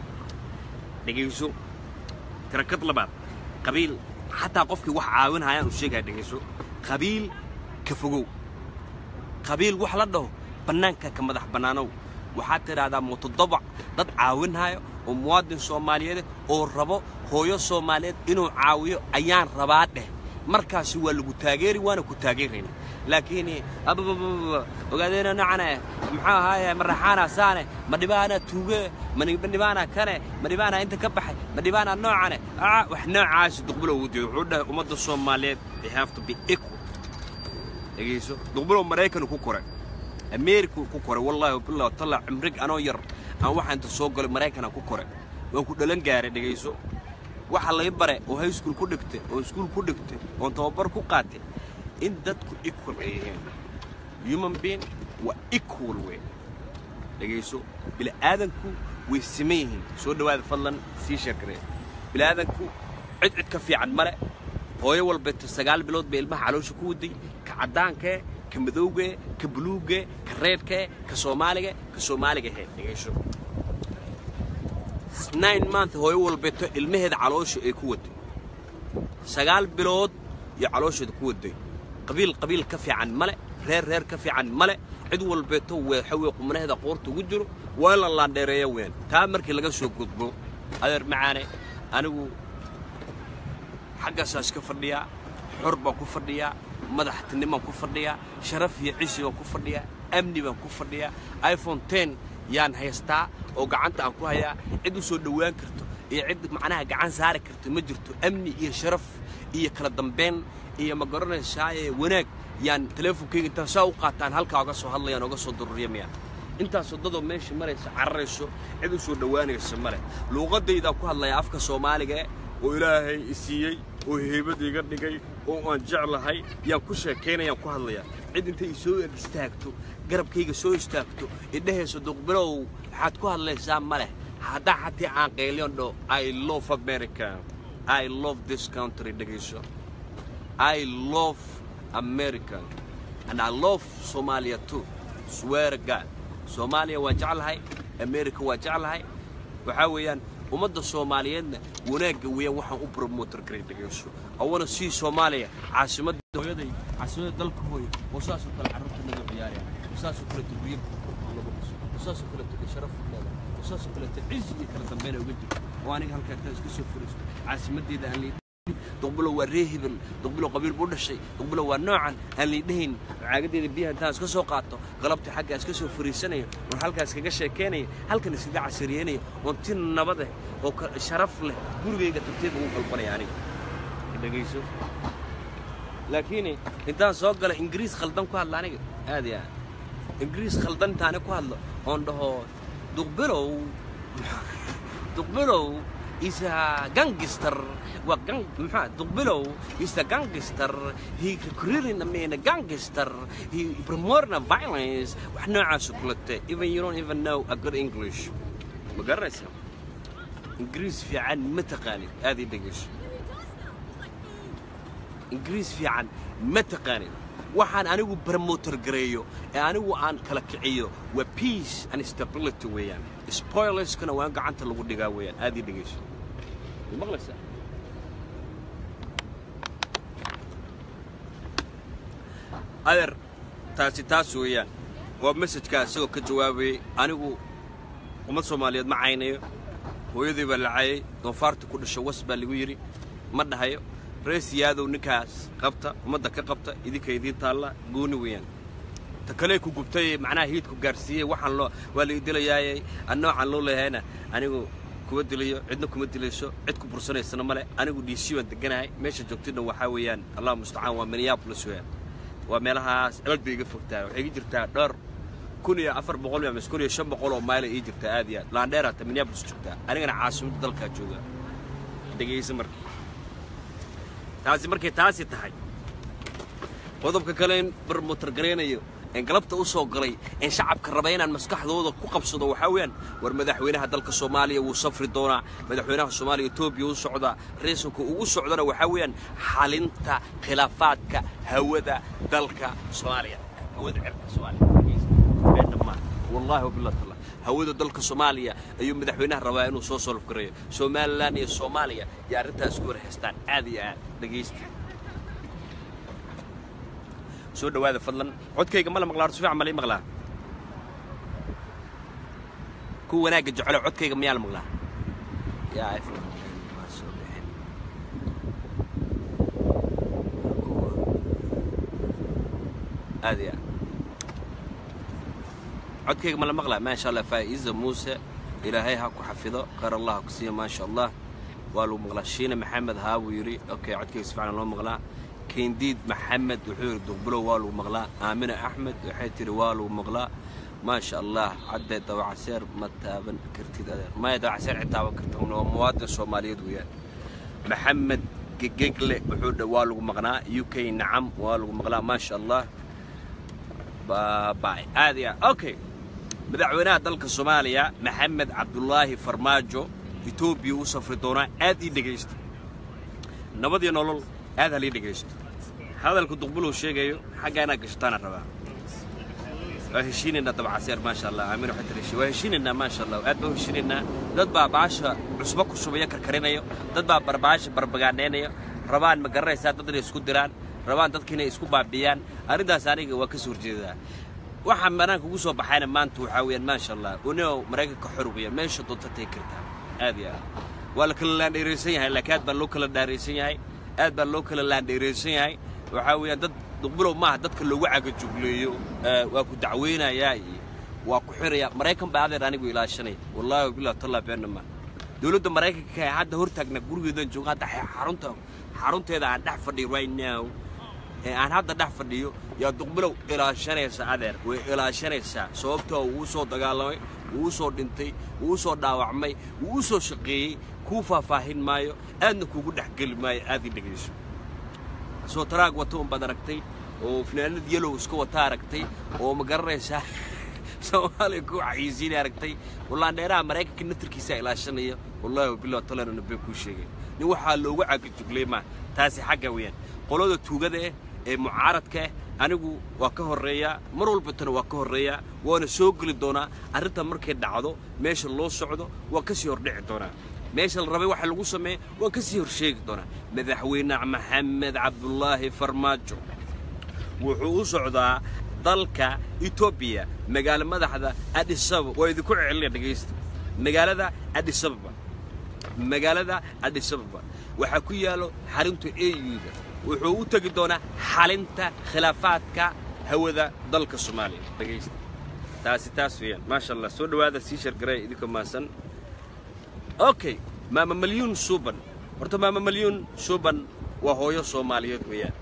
dhegayso tirakad labaad qabiil xataa qofkii wax caawin hayaan uu sheegaya dhegayso qabiil ka fogow qabiil wax la dhaho bannaanka ka madax bannaanow waxaad tidhaahdaa mutodobac dad caawinhayo oo muwaadin soomaaliyeed oo rabo hooyo soomaaliyeed inuu caawiyo ayaan rabaa dheh markaasi waa lagu taageeri waana ku taageerayna laakiin ababababa ogaadeena nocane maxaa ahaaye maraxaana saane ma dhibaana tuuge ma dhibaana kane ma dhibaana inta ka baxay ma dhibaana noocane aa wax noocaasi duqbulo ugu diido wuxuu dhahay ummadda soomaaliyeed they have to be equal dhegayso duqbulo maraykan ku koray ameerika ku koray wallaahi wabillahi watalla cimrig anoo yar aan waxaa inta soo galay maraykanaan ku koray waan ku dhalan gaaray dhegayso waxa lay bare oo high school ku dhigtay oo iskuul ku dhigtay oon tababar ku qaatay in dadku equal ay yihiin human being waa equal wey dhegayso bila'aadanku way siman yihiin soo dhowaada fadlan sii sheekaree bila'aadanku cid cid ka fiican male hooyo walbeeto sagaal bilood bay ilmaha caloosha ku waday ka caddaankee ka madowgee ka buluugee ka reedkee ka soomaaliga ka soomaaliga hee dhegayso nine month hooyo walbeeto ilmaheeda caloosha ay ku waday sagaal bilood iyo caloosheeda ku waday qabiil qabiil ka fiican male reer reer ka fiican male cid walbeeto weexawey qumnaheeda qoorta ugu jiro waa in la laandheereeya ween taa markii laga soo gudbo adeer macaane anigu xaggaasaas ka fadhiyaa xor baan ku fadhiyaa madaxtinimaan ku fadhiyaa sharaf iyo cisi baan ku fadhiyaa amni baan ku fadhiyaa iphone ten yaan haystaa oo gacanta aan ku hayaa cid u soo dhowaan karto iyo cid macnaha gacan saari karto ma jirto amni iyo sharaf iyo kala dambayn iyo ma garanaysaaye wanaag yaan teleefonkayga intaan saa u qaataan halkaa oga soo hadlayaan oga soo dururyamayaan intaas waddadoo meesha maraysa cararayso cid u soo dhowaanaysa male luuqaddaydaa ku hadlaya afka soomaaliga oo ilaahay i siiyey oo heybad iga dhigay oo aan jeclahay yaan ku sheekaynayaan ku hadlayaa cid intay isoo eg istaagto garabkayga soo istaagto idhahayso duqbilow waxaad ku hadlaysaa ma leh haddaa xatii aan qayliyon dho i love america i love this country dhegayso I love America and I love Somalia too swear to God Soomaaliya waa jeclahay America waa jeclahay waxaa weeyaan ummadda Soomaaliyeedna wanaagga weeyaan waxaan u promoter garay dhageyso awana si Soomaaliya caasimadda hooyaday caasimadda dalka hooyo oo saas oo kale carruurta lagu ciyaaraya oo saas oo kale turbiyo lagu dhiso oo saas oo kale tuka sharaf leedahay oo saas oo kale cizi iyo kala dambeyn uga jirto oo aniga halkaa intaan iska soo furiisto caasimaddeeda aan leeyahay duqbulo waa ree hebel duqbulo qabiil buu dhashay duqbulo waa noocan aan liidhahayn caagadeeda biyaha intaan iska soo qaato qalabtii xagga iska soo fariisanayo oon halkaas kaga sheekeynayo halkan iskaga casariyeynayo oon tin nabad eh oo ka- sharaf leh gurigayga tartiib ugu qalbanaya aniga dhegayso laakiin intaan soo gala ingiriis khaldan ku hadla aniga aad iyo aad ingiriis khaldan intaani ku hadlo oon dhaho duqbilow duqbilow is a gangster waa gang maxaa duqbilow is a gangster he recruiting I mean a gangster he promoting a violence wax noocaas oo kulate even you don't even know a good English ma garanaysaa ingiriis fiican ma taqaanid aad ii dhegeyso ingiriis fiican ma taqaanid waxaan anigu promoter gareeyo ee anigu aan kala kiciyo waa peace and stability weeyaan spoilerskana waa in gacanta lagu dhigaa weeyaan aad ii dhegeyso ma maqlaysaa adeer taasi taas weeyaan waa messajkaa isagoo ka jawaabayay anigu ummad soomaaliyeed ma caynayo hooyadii baa la cayay doofaarta ku dhasha was baa lagu yidhi ma dhahayo rees yaadow ninkaas qabta ummadda ka qabta idinka idiin taalla gooni weeyaan ta kale ku gubtay macnaha hiidku gaarsiiyey waxaan loo waa la idilayaayay an noocan loo leeyahayna anigu kuma dilayo cidna kuma dilayso cid ku bursanaysana male anigu d c baan deganahay meesha joogtidna waxaa weeyaan allah mustacaan waa minneapolis weeyaan waa meelahaas aad bay iga fogtaa waxay ii jirtaa dhowr kun iyo afar boqol iyo mise kun iyo shan boqol oo mayla ii jirtaa aad iyo aad laandheera ta minneapolis joogtaa anigana caasimadda dalkaa jooga dhegaysa marka taasi markay taasi tahay qodobka kale in barmotar garaynayo een galabta u soo galay een shacabka raba inaan maskaxdooda ku qabsado waxaa weeyaan war madaxweynaha dalka soomaaliya wuu safri doonaa madaxweynaha soomaaliya etoobiya u socdaa raiisulka ugu socdana waxaa weeyaan xalinta khilaafaadka hawada dalka soomaaliya hawada cirka soomaaliya been dhammaan wallaahi wabillahi taala hawada dalka soomaaliya ayuu madaxweynaha rabaa inuu soo solf gareeyo somalilan iyo soomaaliya iyo arrintaas ku warhaystaan aad iyo aad dhegaysta soo dhawaada fadlan codkayga ma la maqlaa horta si fiican ma la ii maqlaa kuwa wanaagga jecelo codkayga miyaa la maqlaa yaa iphone waa soo bixin aad iyo aad codkayga ma la maqlaa maasha allah faa'iza muuse ilaahay ha ku xafido khayr allah ha ku siiya maasha allah waa lagu maqlaa shiine maxamed haa buu yidhi okay codkayga si fiican loo maqlaa kendiid maxamed wuxuu yidhi duqbulow waa lagu maqlaa aamina axmed waxay tidhi waa lagu maqlaa maasha allah caddee dabacaseer ma taaban kartid adeer maya dabacaseer cid taaban karta waa muwaadin soomaaliyeed weeyaan maxamed gegegle wuxuu dha waa lagu maqnaa u k nacam waa lagu maqlaa maasha allah baabay aad iyo aad okay madaxweynaha dalka soomaaliya maxamed cabdulaahi farmaajo etoobiya u safri doonaa aad ii dhegaysta nabad iyo nolol aad halii dhegaysto hadalka duqbulow sheegayo xaggaa inaad gashataana rabaa waa heshiinaynaa dabcaseer maasha allah aamin waxay tiri waa heshiinaynaa maasha allah aad baa u heshiinaynaa dad baa baasha cusbo ku shubaya karkarinayo dad baa barbaasha barbagaadhaynayo rabaan ma garanaysaa dad inay isku diraan rabaan dadka inay isku baabiyaan arrintaas aniga waa ka soo horjeedaa waxaa banaanka ugu soo baxayna maanta waxaa weeyaan maasha allah unio maraykanka xor weeyaan meesha doonta tagi kartaa aad iyo aad waa la kala laandheeraysan yahay laakiin aad baa loo kala dhaaraysan yahay aad baa loo kala laandheeraysan yahay waxaa weeyaan dad duqbulow maaha dadka loogu cagajugleeyo waa ku dacweynayaa iyo waa ku xirayaa maraykan baa adeer anigu ilaashanaya wallaahi wabilah tallah beenna ma dowladda maraykanka ee hadda hortaagna gurigeedan jooga hadda xarunta xarunteeda aan dhex fadhiyo right now ee aan hadda dhex fadhiyo yaa duqbulow ilaashanaysa adeer way ilaashanaysaa sababtoo wuu soo dagaalamay wuu soo dhintay wuu soo dhaawacmay wuu u soo shaqeeyey kuu faahfaahin maayo aadna kuugu dhexgeli maayo aad ii dhegayso soo taraag wata unbaad aragtay oo finaanad yelow iska wata aragtay oo ma garanaysaa soomaaliya ku xayiisiina aragtay wallaandheeraha maraykanka natarkiisaa ilaashanaya wallaahi wabilah talanana been kuu sheegay nin waxaa loogu cagajuglay maa taasi xagga weeyaan qolada tuugada ah ee mucaaradka ah anigu waa ka horreeyaa mar walbatana waa ka horreeyaa waana soo geli doonaa arrintan markay dhacdo meesha loo socdo waa ka sii hordhici doonaa meesha la rabay waxa lagu sameeya waan ka sii horsheegi doonaa madaxweyne maxamed cabdulaahi farmaajo wuxuu u socdaa dalka etoobiya magaalo madaxda adhisababa waa idinku celinaya dhegaysta magaalada adhisababa magaalada adhisababa waxaa ku yaallo xarunta eyuda wuxuu u tegi doonaa xalinta khilaafaadka hawada dalka soomaaliya dhegaysta taasi taas weeyaan maasha allah soo dhowaada sii shargaray idinka maasan okay maama malyuun suuban horta maama malyuun suuban waa hooyo soomaaliyeed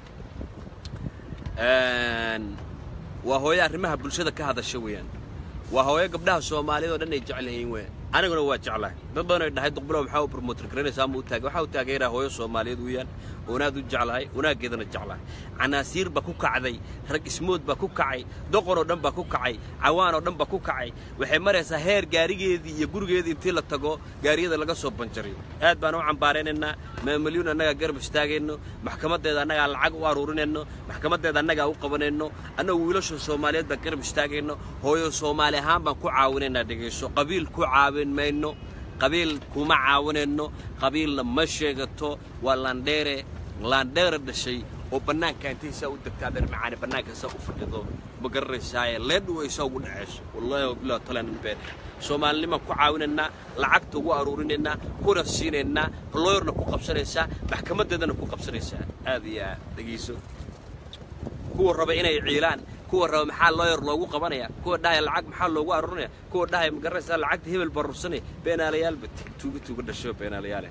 weeyaan waa hooyo arrimaha bulshada ka hadasha weeyaan waa hooyo gabdhaha soomaaliyeed oo dhan ay jecel yihiin weeyaan aniguna waa jeclahay dad badan ay dhahay duqbilow maxaa u promoter garanaysaa ama u taagay waxaa u taageeraa hooyo soomaaliyeed weeyaan oonaad u jeclahay wanaaggeedana jeclahay canaasiir baa ku kacday rag ismood baa ku kacay doqor oo dhan baa ku kacay cawaan oo dhan baa ku kacay waxay maraysaa heer gaarigeedii iyo gurigeedii intii la tago gaariyada laga soo banjariyo aad baan u cambaaraynaynaa maamalyuun annagaa garab istaagayno maxkamaddeeda annagaa lacag u aruurinayno maxkamaddeeda annagaa u qabanayno annagu wiilasha soomaaliyeed baan garab istaagayno hooyo soomaali ahaan baan ku caawinaynaa dhegayso qabiil ku caawin mayno qabiil kuma caawinayno qabiilna ma sheegato waa landheere laandheere dhashay oo bannaanka intay saa u degtaa dheer macaani bannaanka saa u fadhido ma garanaysaaye leedhu ay saa ugu dhacayso wallaahi wabilah talaan been soomaalinimaan ku caawinaynaa lacagta ugu aruurinaynaa kuna siinaynaa looyarna ku qabsanaysaa maxkamaddeedana ku qabsanaysaa aad iyo aad dhegayso kuwa raba inay ciilaan kuwa raba maxaa looyar loogu qabanaya kuwa dhahaya lacag maxaa loogu aruurinaya kuwa dhahaya ma garanaysaa lacagta hebel baa rursanaya beenaalayaalba tuuga tuuga dhashay oo beenaalayaale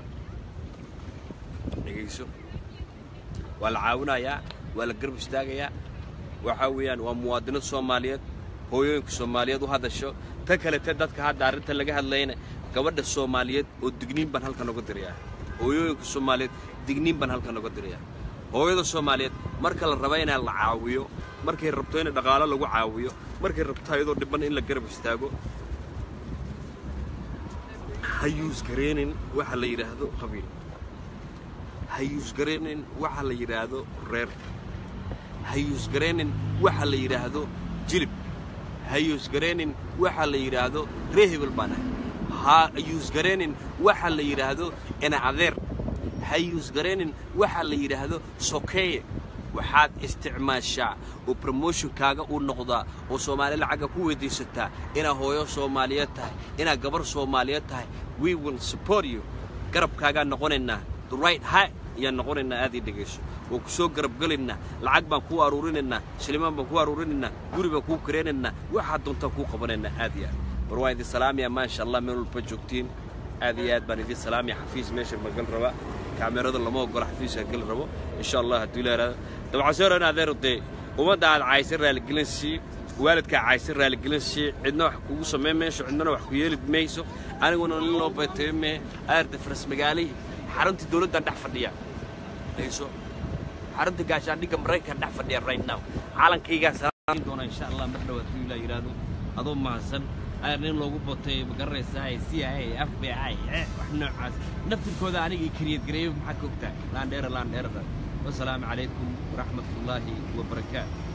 dhegayso waa la caawinayaa waa la garab istaagayaa waxaa weeyaan waa muwaadinad soomaaliyeed hooyooyinka soomaaliyeed u hadasho ta kalete dadka hadda arrinta laga hadlayna gabadha soomaaliyeed oo digniin baan halkan oga dirayaa hooyooyinka soomaaliyeed digniin baan halkan oga dirayaa hooyada soomaaliyeed marka la raba inaa la caawiyo markay rabto in dhaqaalo lagu caawiyo markay rabto ayadoo dhiban in la garab istaago ha yuusgareenin waxa la yidhaahdo qabiil ha yuusgareenin waxa la yidhaahdo reer ha yuusgareenin waxa la yidhaahdo jilib ha yuusgareenin waxa la yidhaahdo ree hebel baan ahay ha yuusgareenin waxa la yidhaahdo ina adeer ha yuusgareenin waxa la yidhaahdo sokeeye waxaad isticmaashaa oo promotionkaaga uu noqdaa oo soomaali lacagga ku weydiisataa inaad hooyo soomaaliyeed tahay inaad gabar soomaaliyeed tahay we will support you garabkaagaan noqonaynaa the right high ayaan noqonaynaa aad ii dhegayso waan ku soo garabgelaynaa lacag baan kuu aruurinaynaa shilimaan baan kuu aruurinaynaa guri baan kuu kareenaynaa waxaad doontaan kuu qabanaynaa aad iyo aad war waan idin salaamaya maasha allah meel walba joogtiin aad iyo aad baan idin salaamaya xafiis meesha magal raba kaamerada lama ogola xafiiska gal rabo insha allah hadduu leeraado dabcaseeran adeero dee ummadda aad caysa raaligelin sii waalidkaa caysa raaligelin sii cidna wax kugu samayn mayso cidnana wax ku yeeli mayso aniguna nin loo baytayo mee aarda faras magaalihii xaruntii dowladdan dhex fadhiya hayso xarunta gaashaandhigga maraykan dhex fadhiya right now calankaygaa salaam doona insha allah mar dhawaad tuu ilaa yidhaahdo adoo mahadsan ayar nin loogu batay ma garanaysaa c i a f b i wax noocaas naftirkooda anigii kariyad gareeyo maxaa ka ogtahay laandheera laandheerada wasalaamu calaykum waraxmat ullaahi wabarakaatu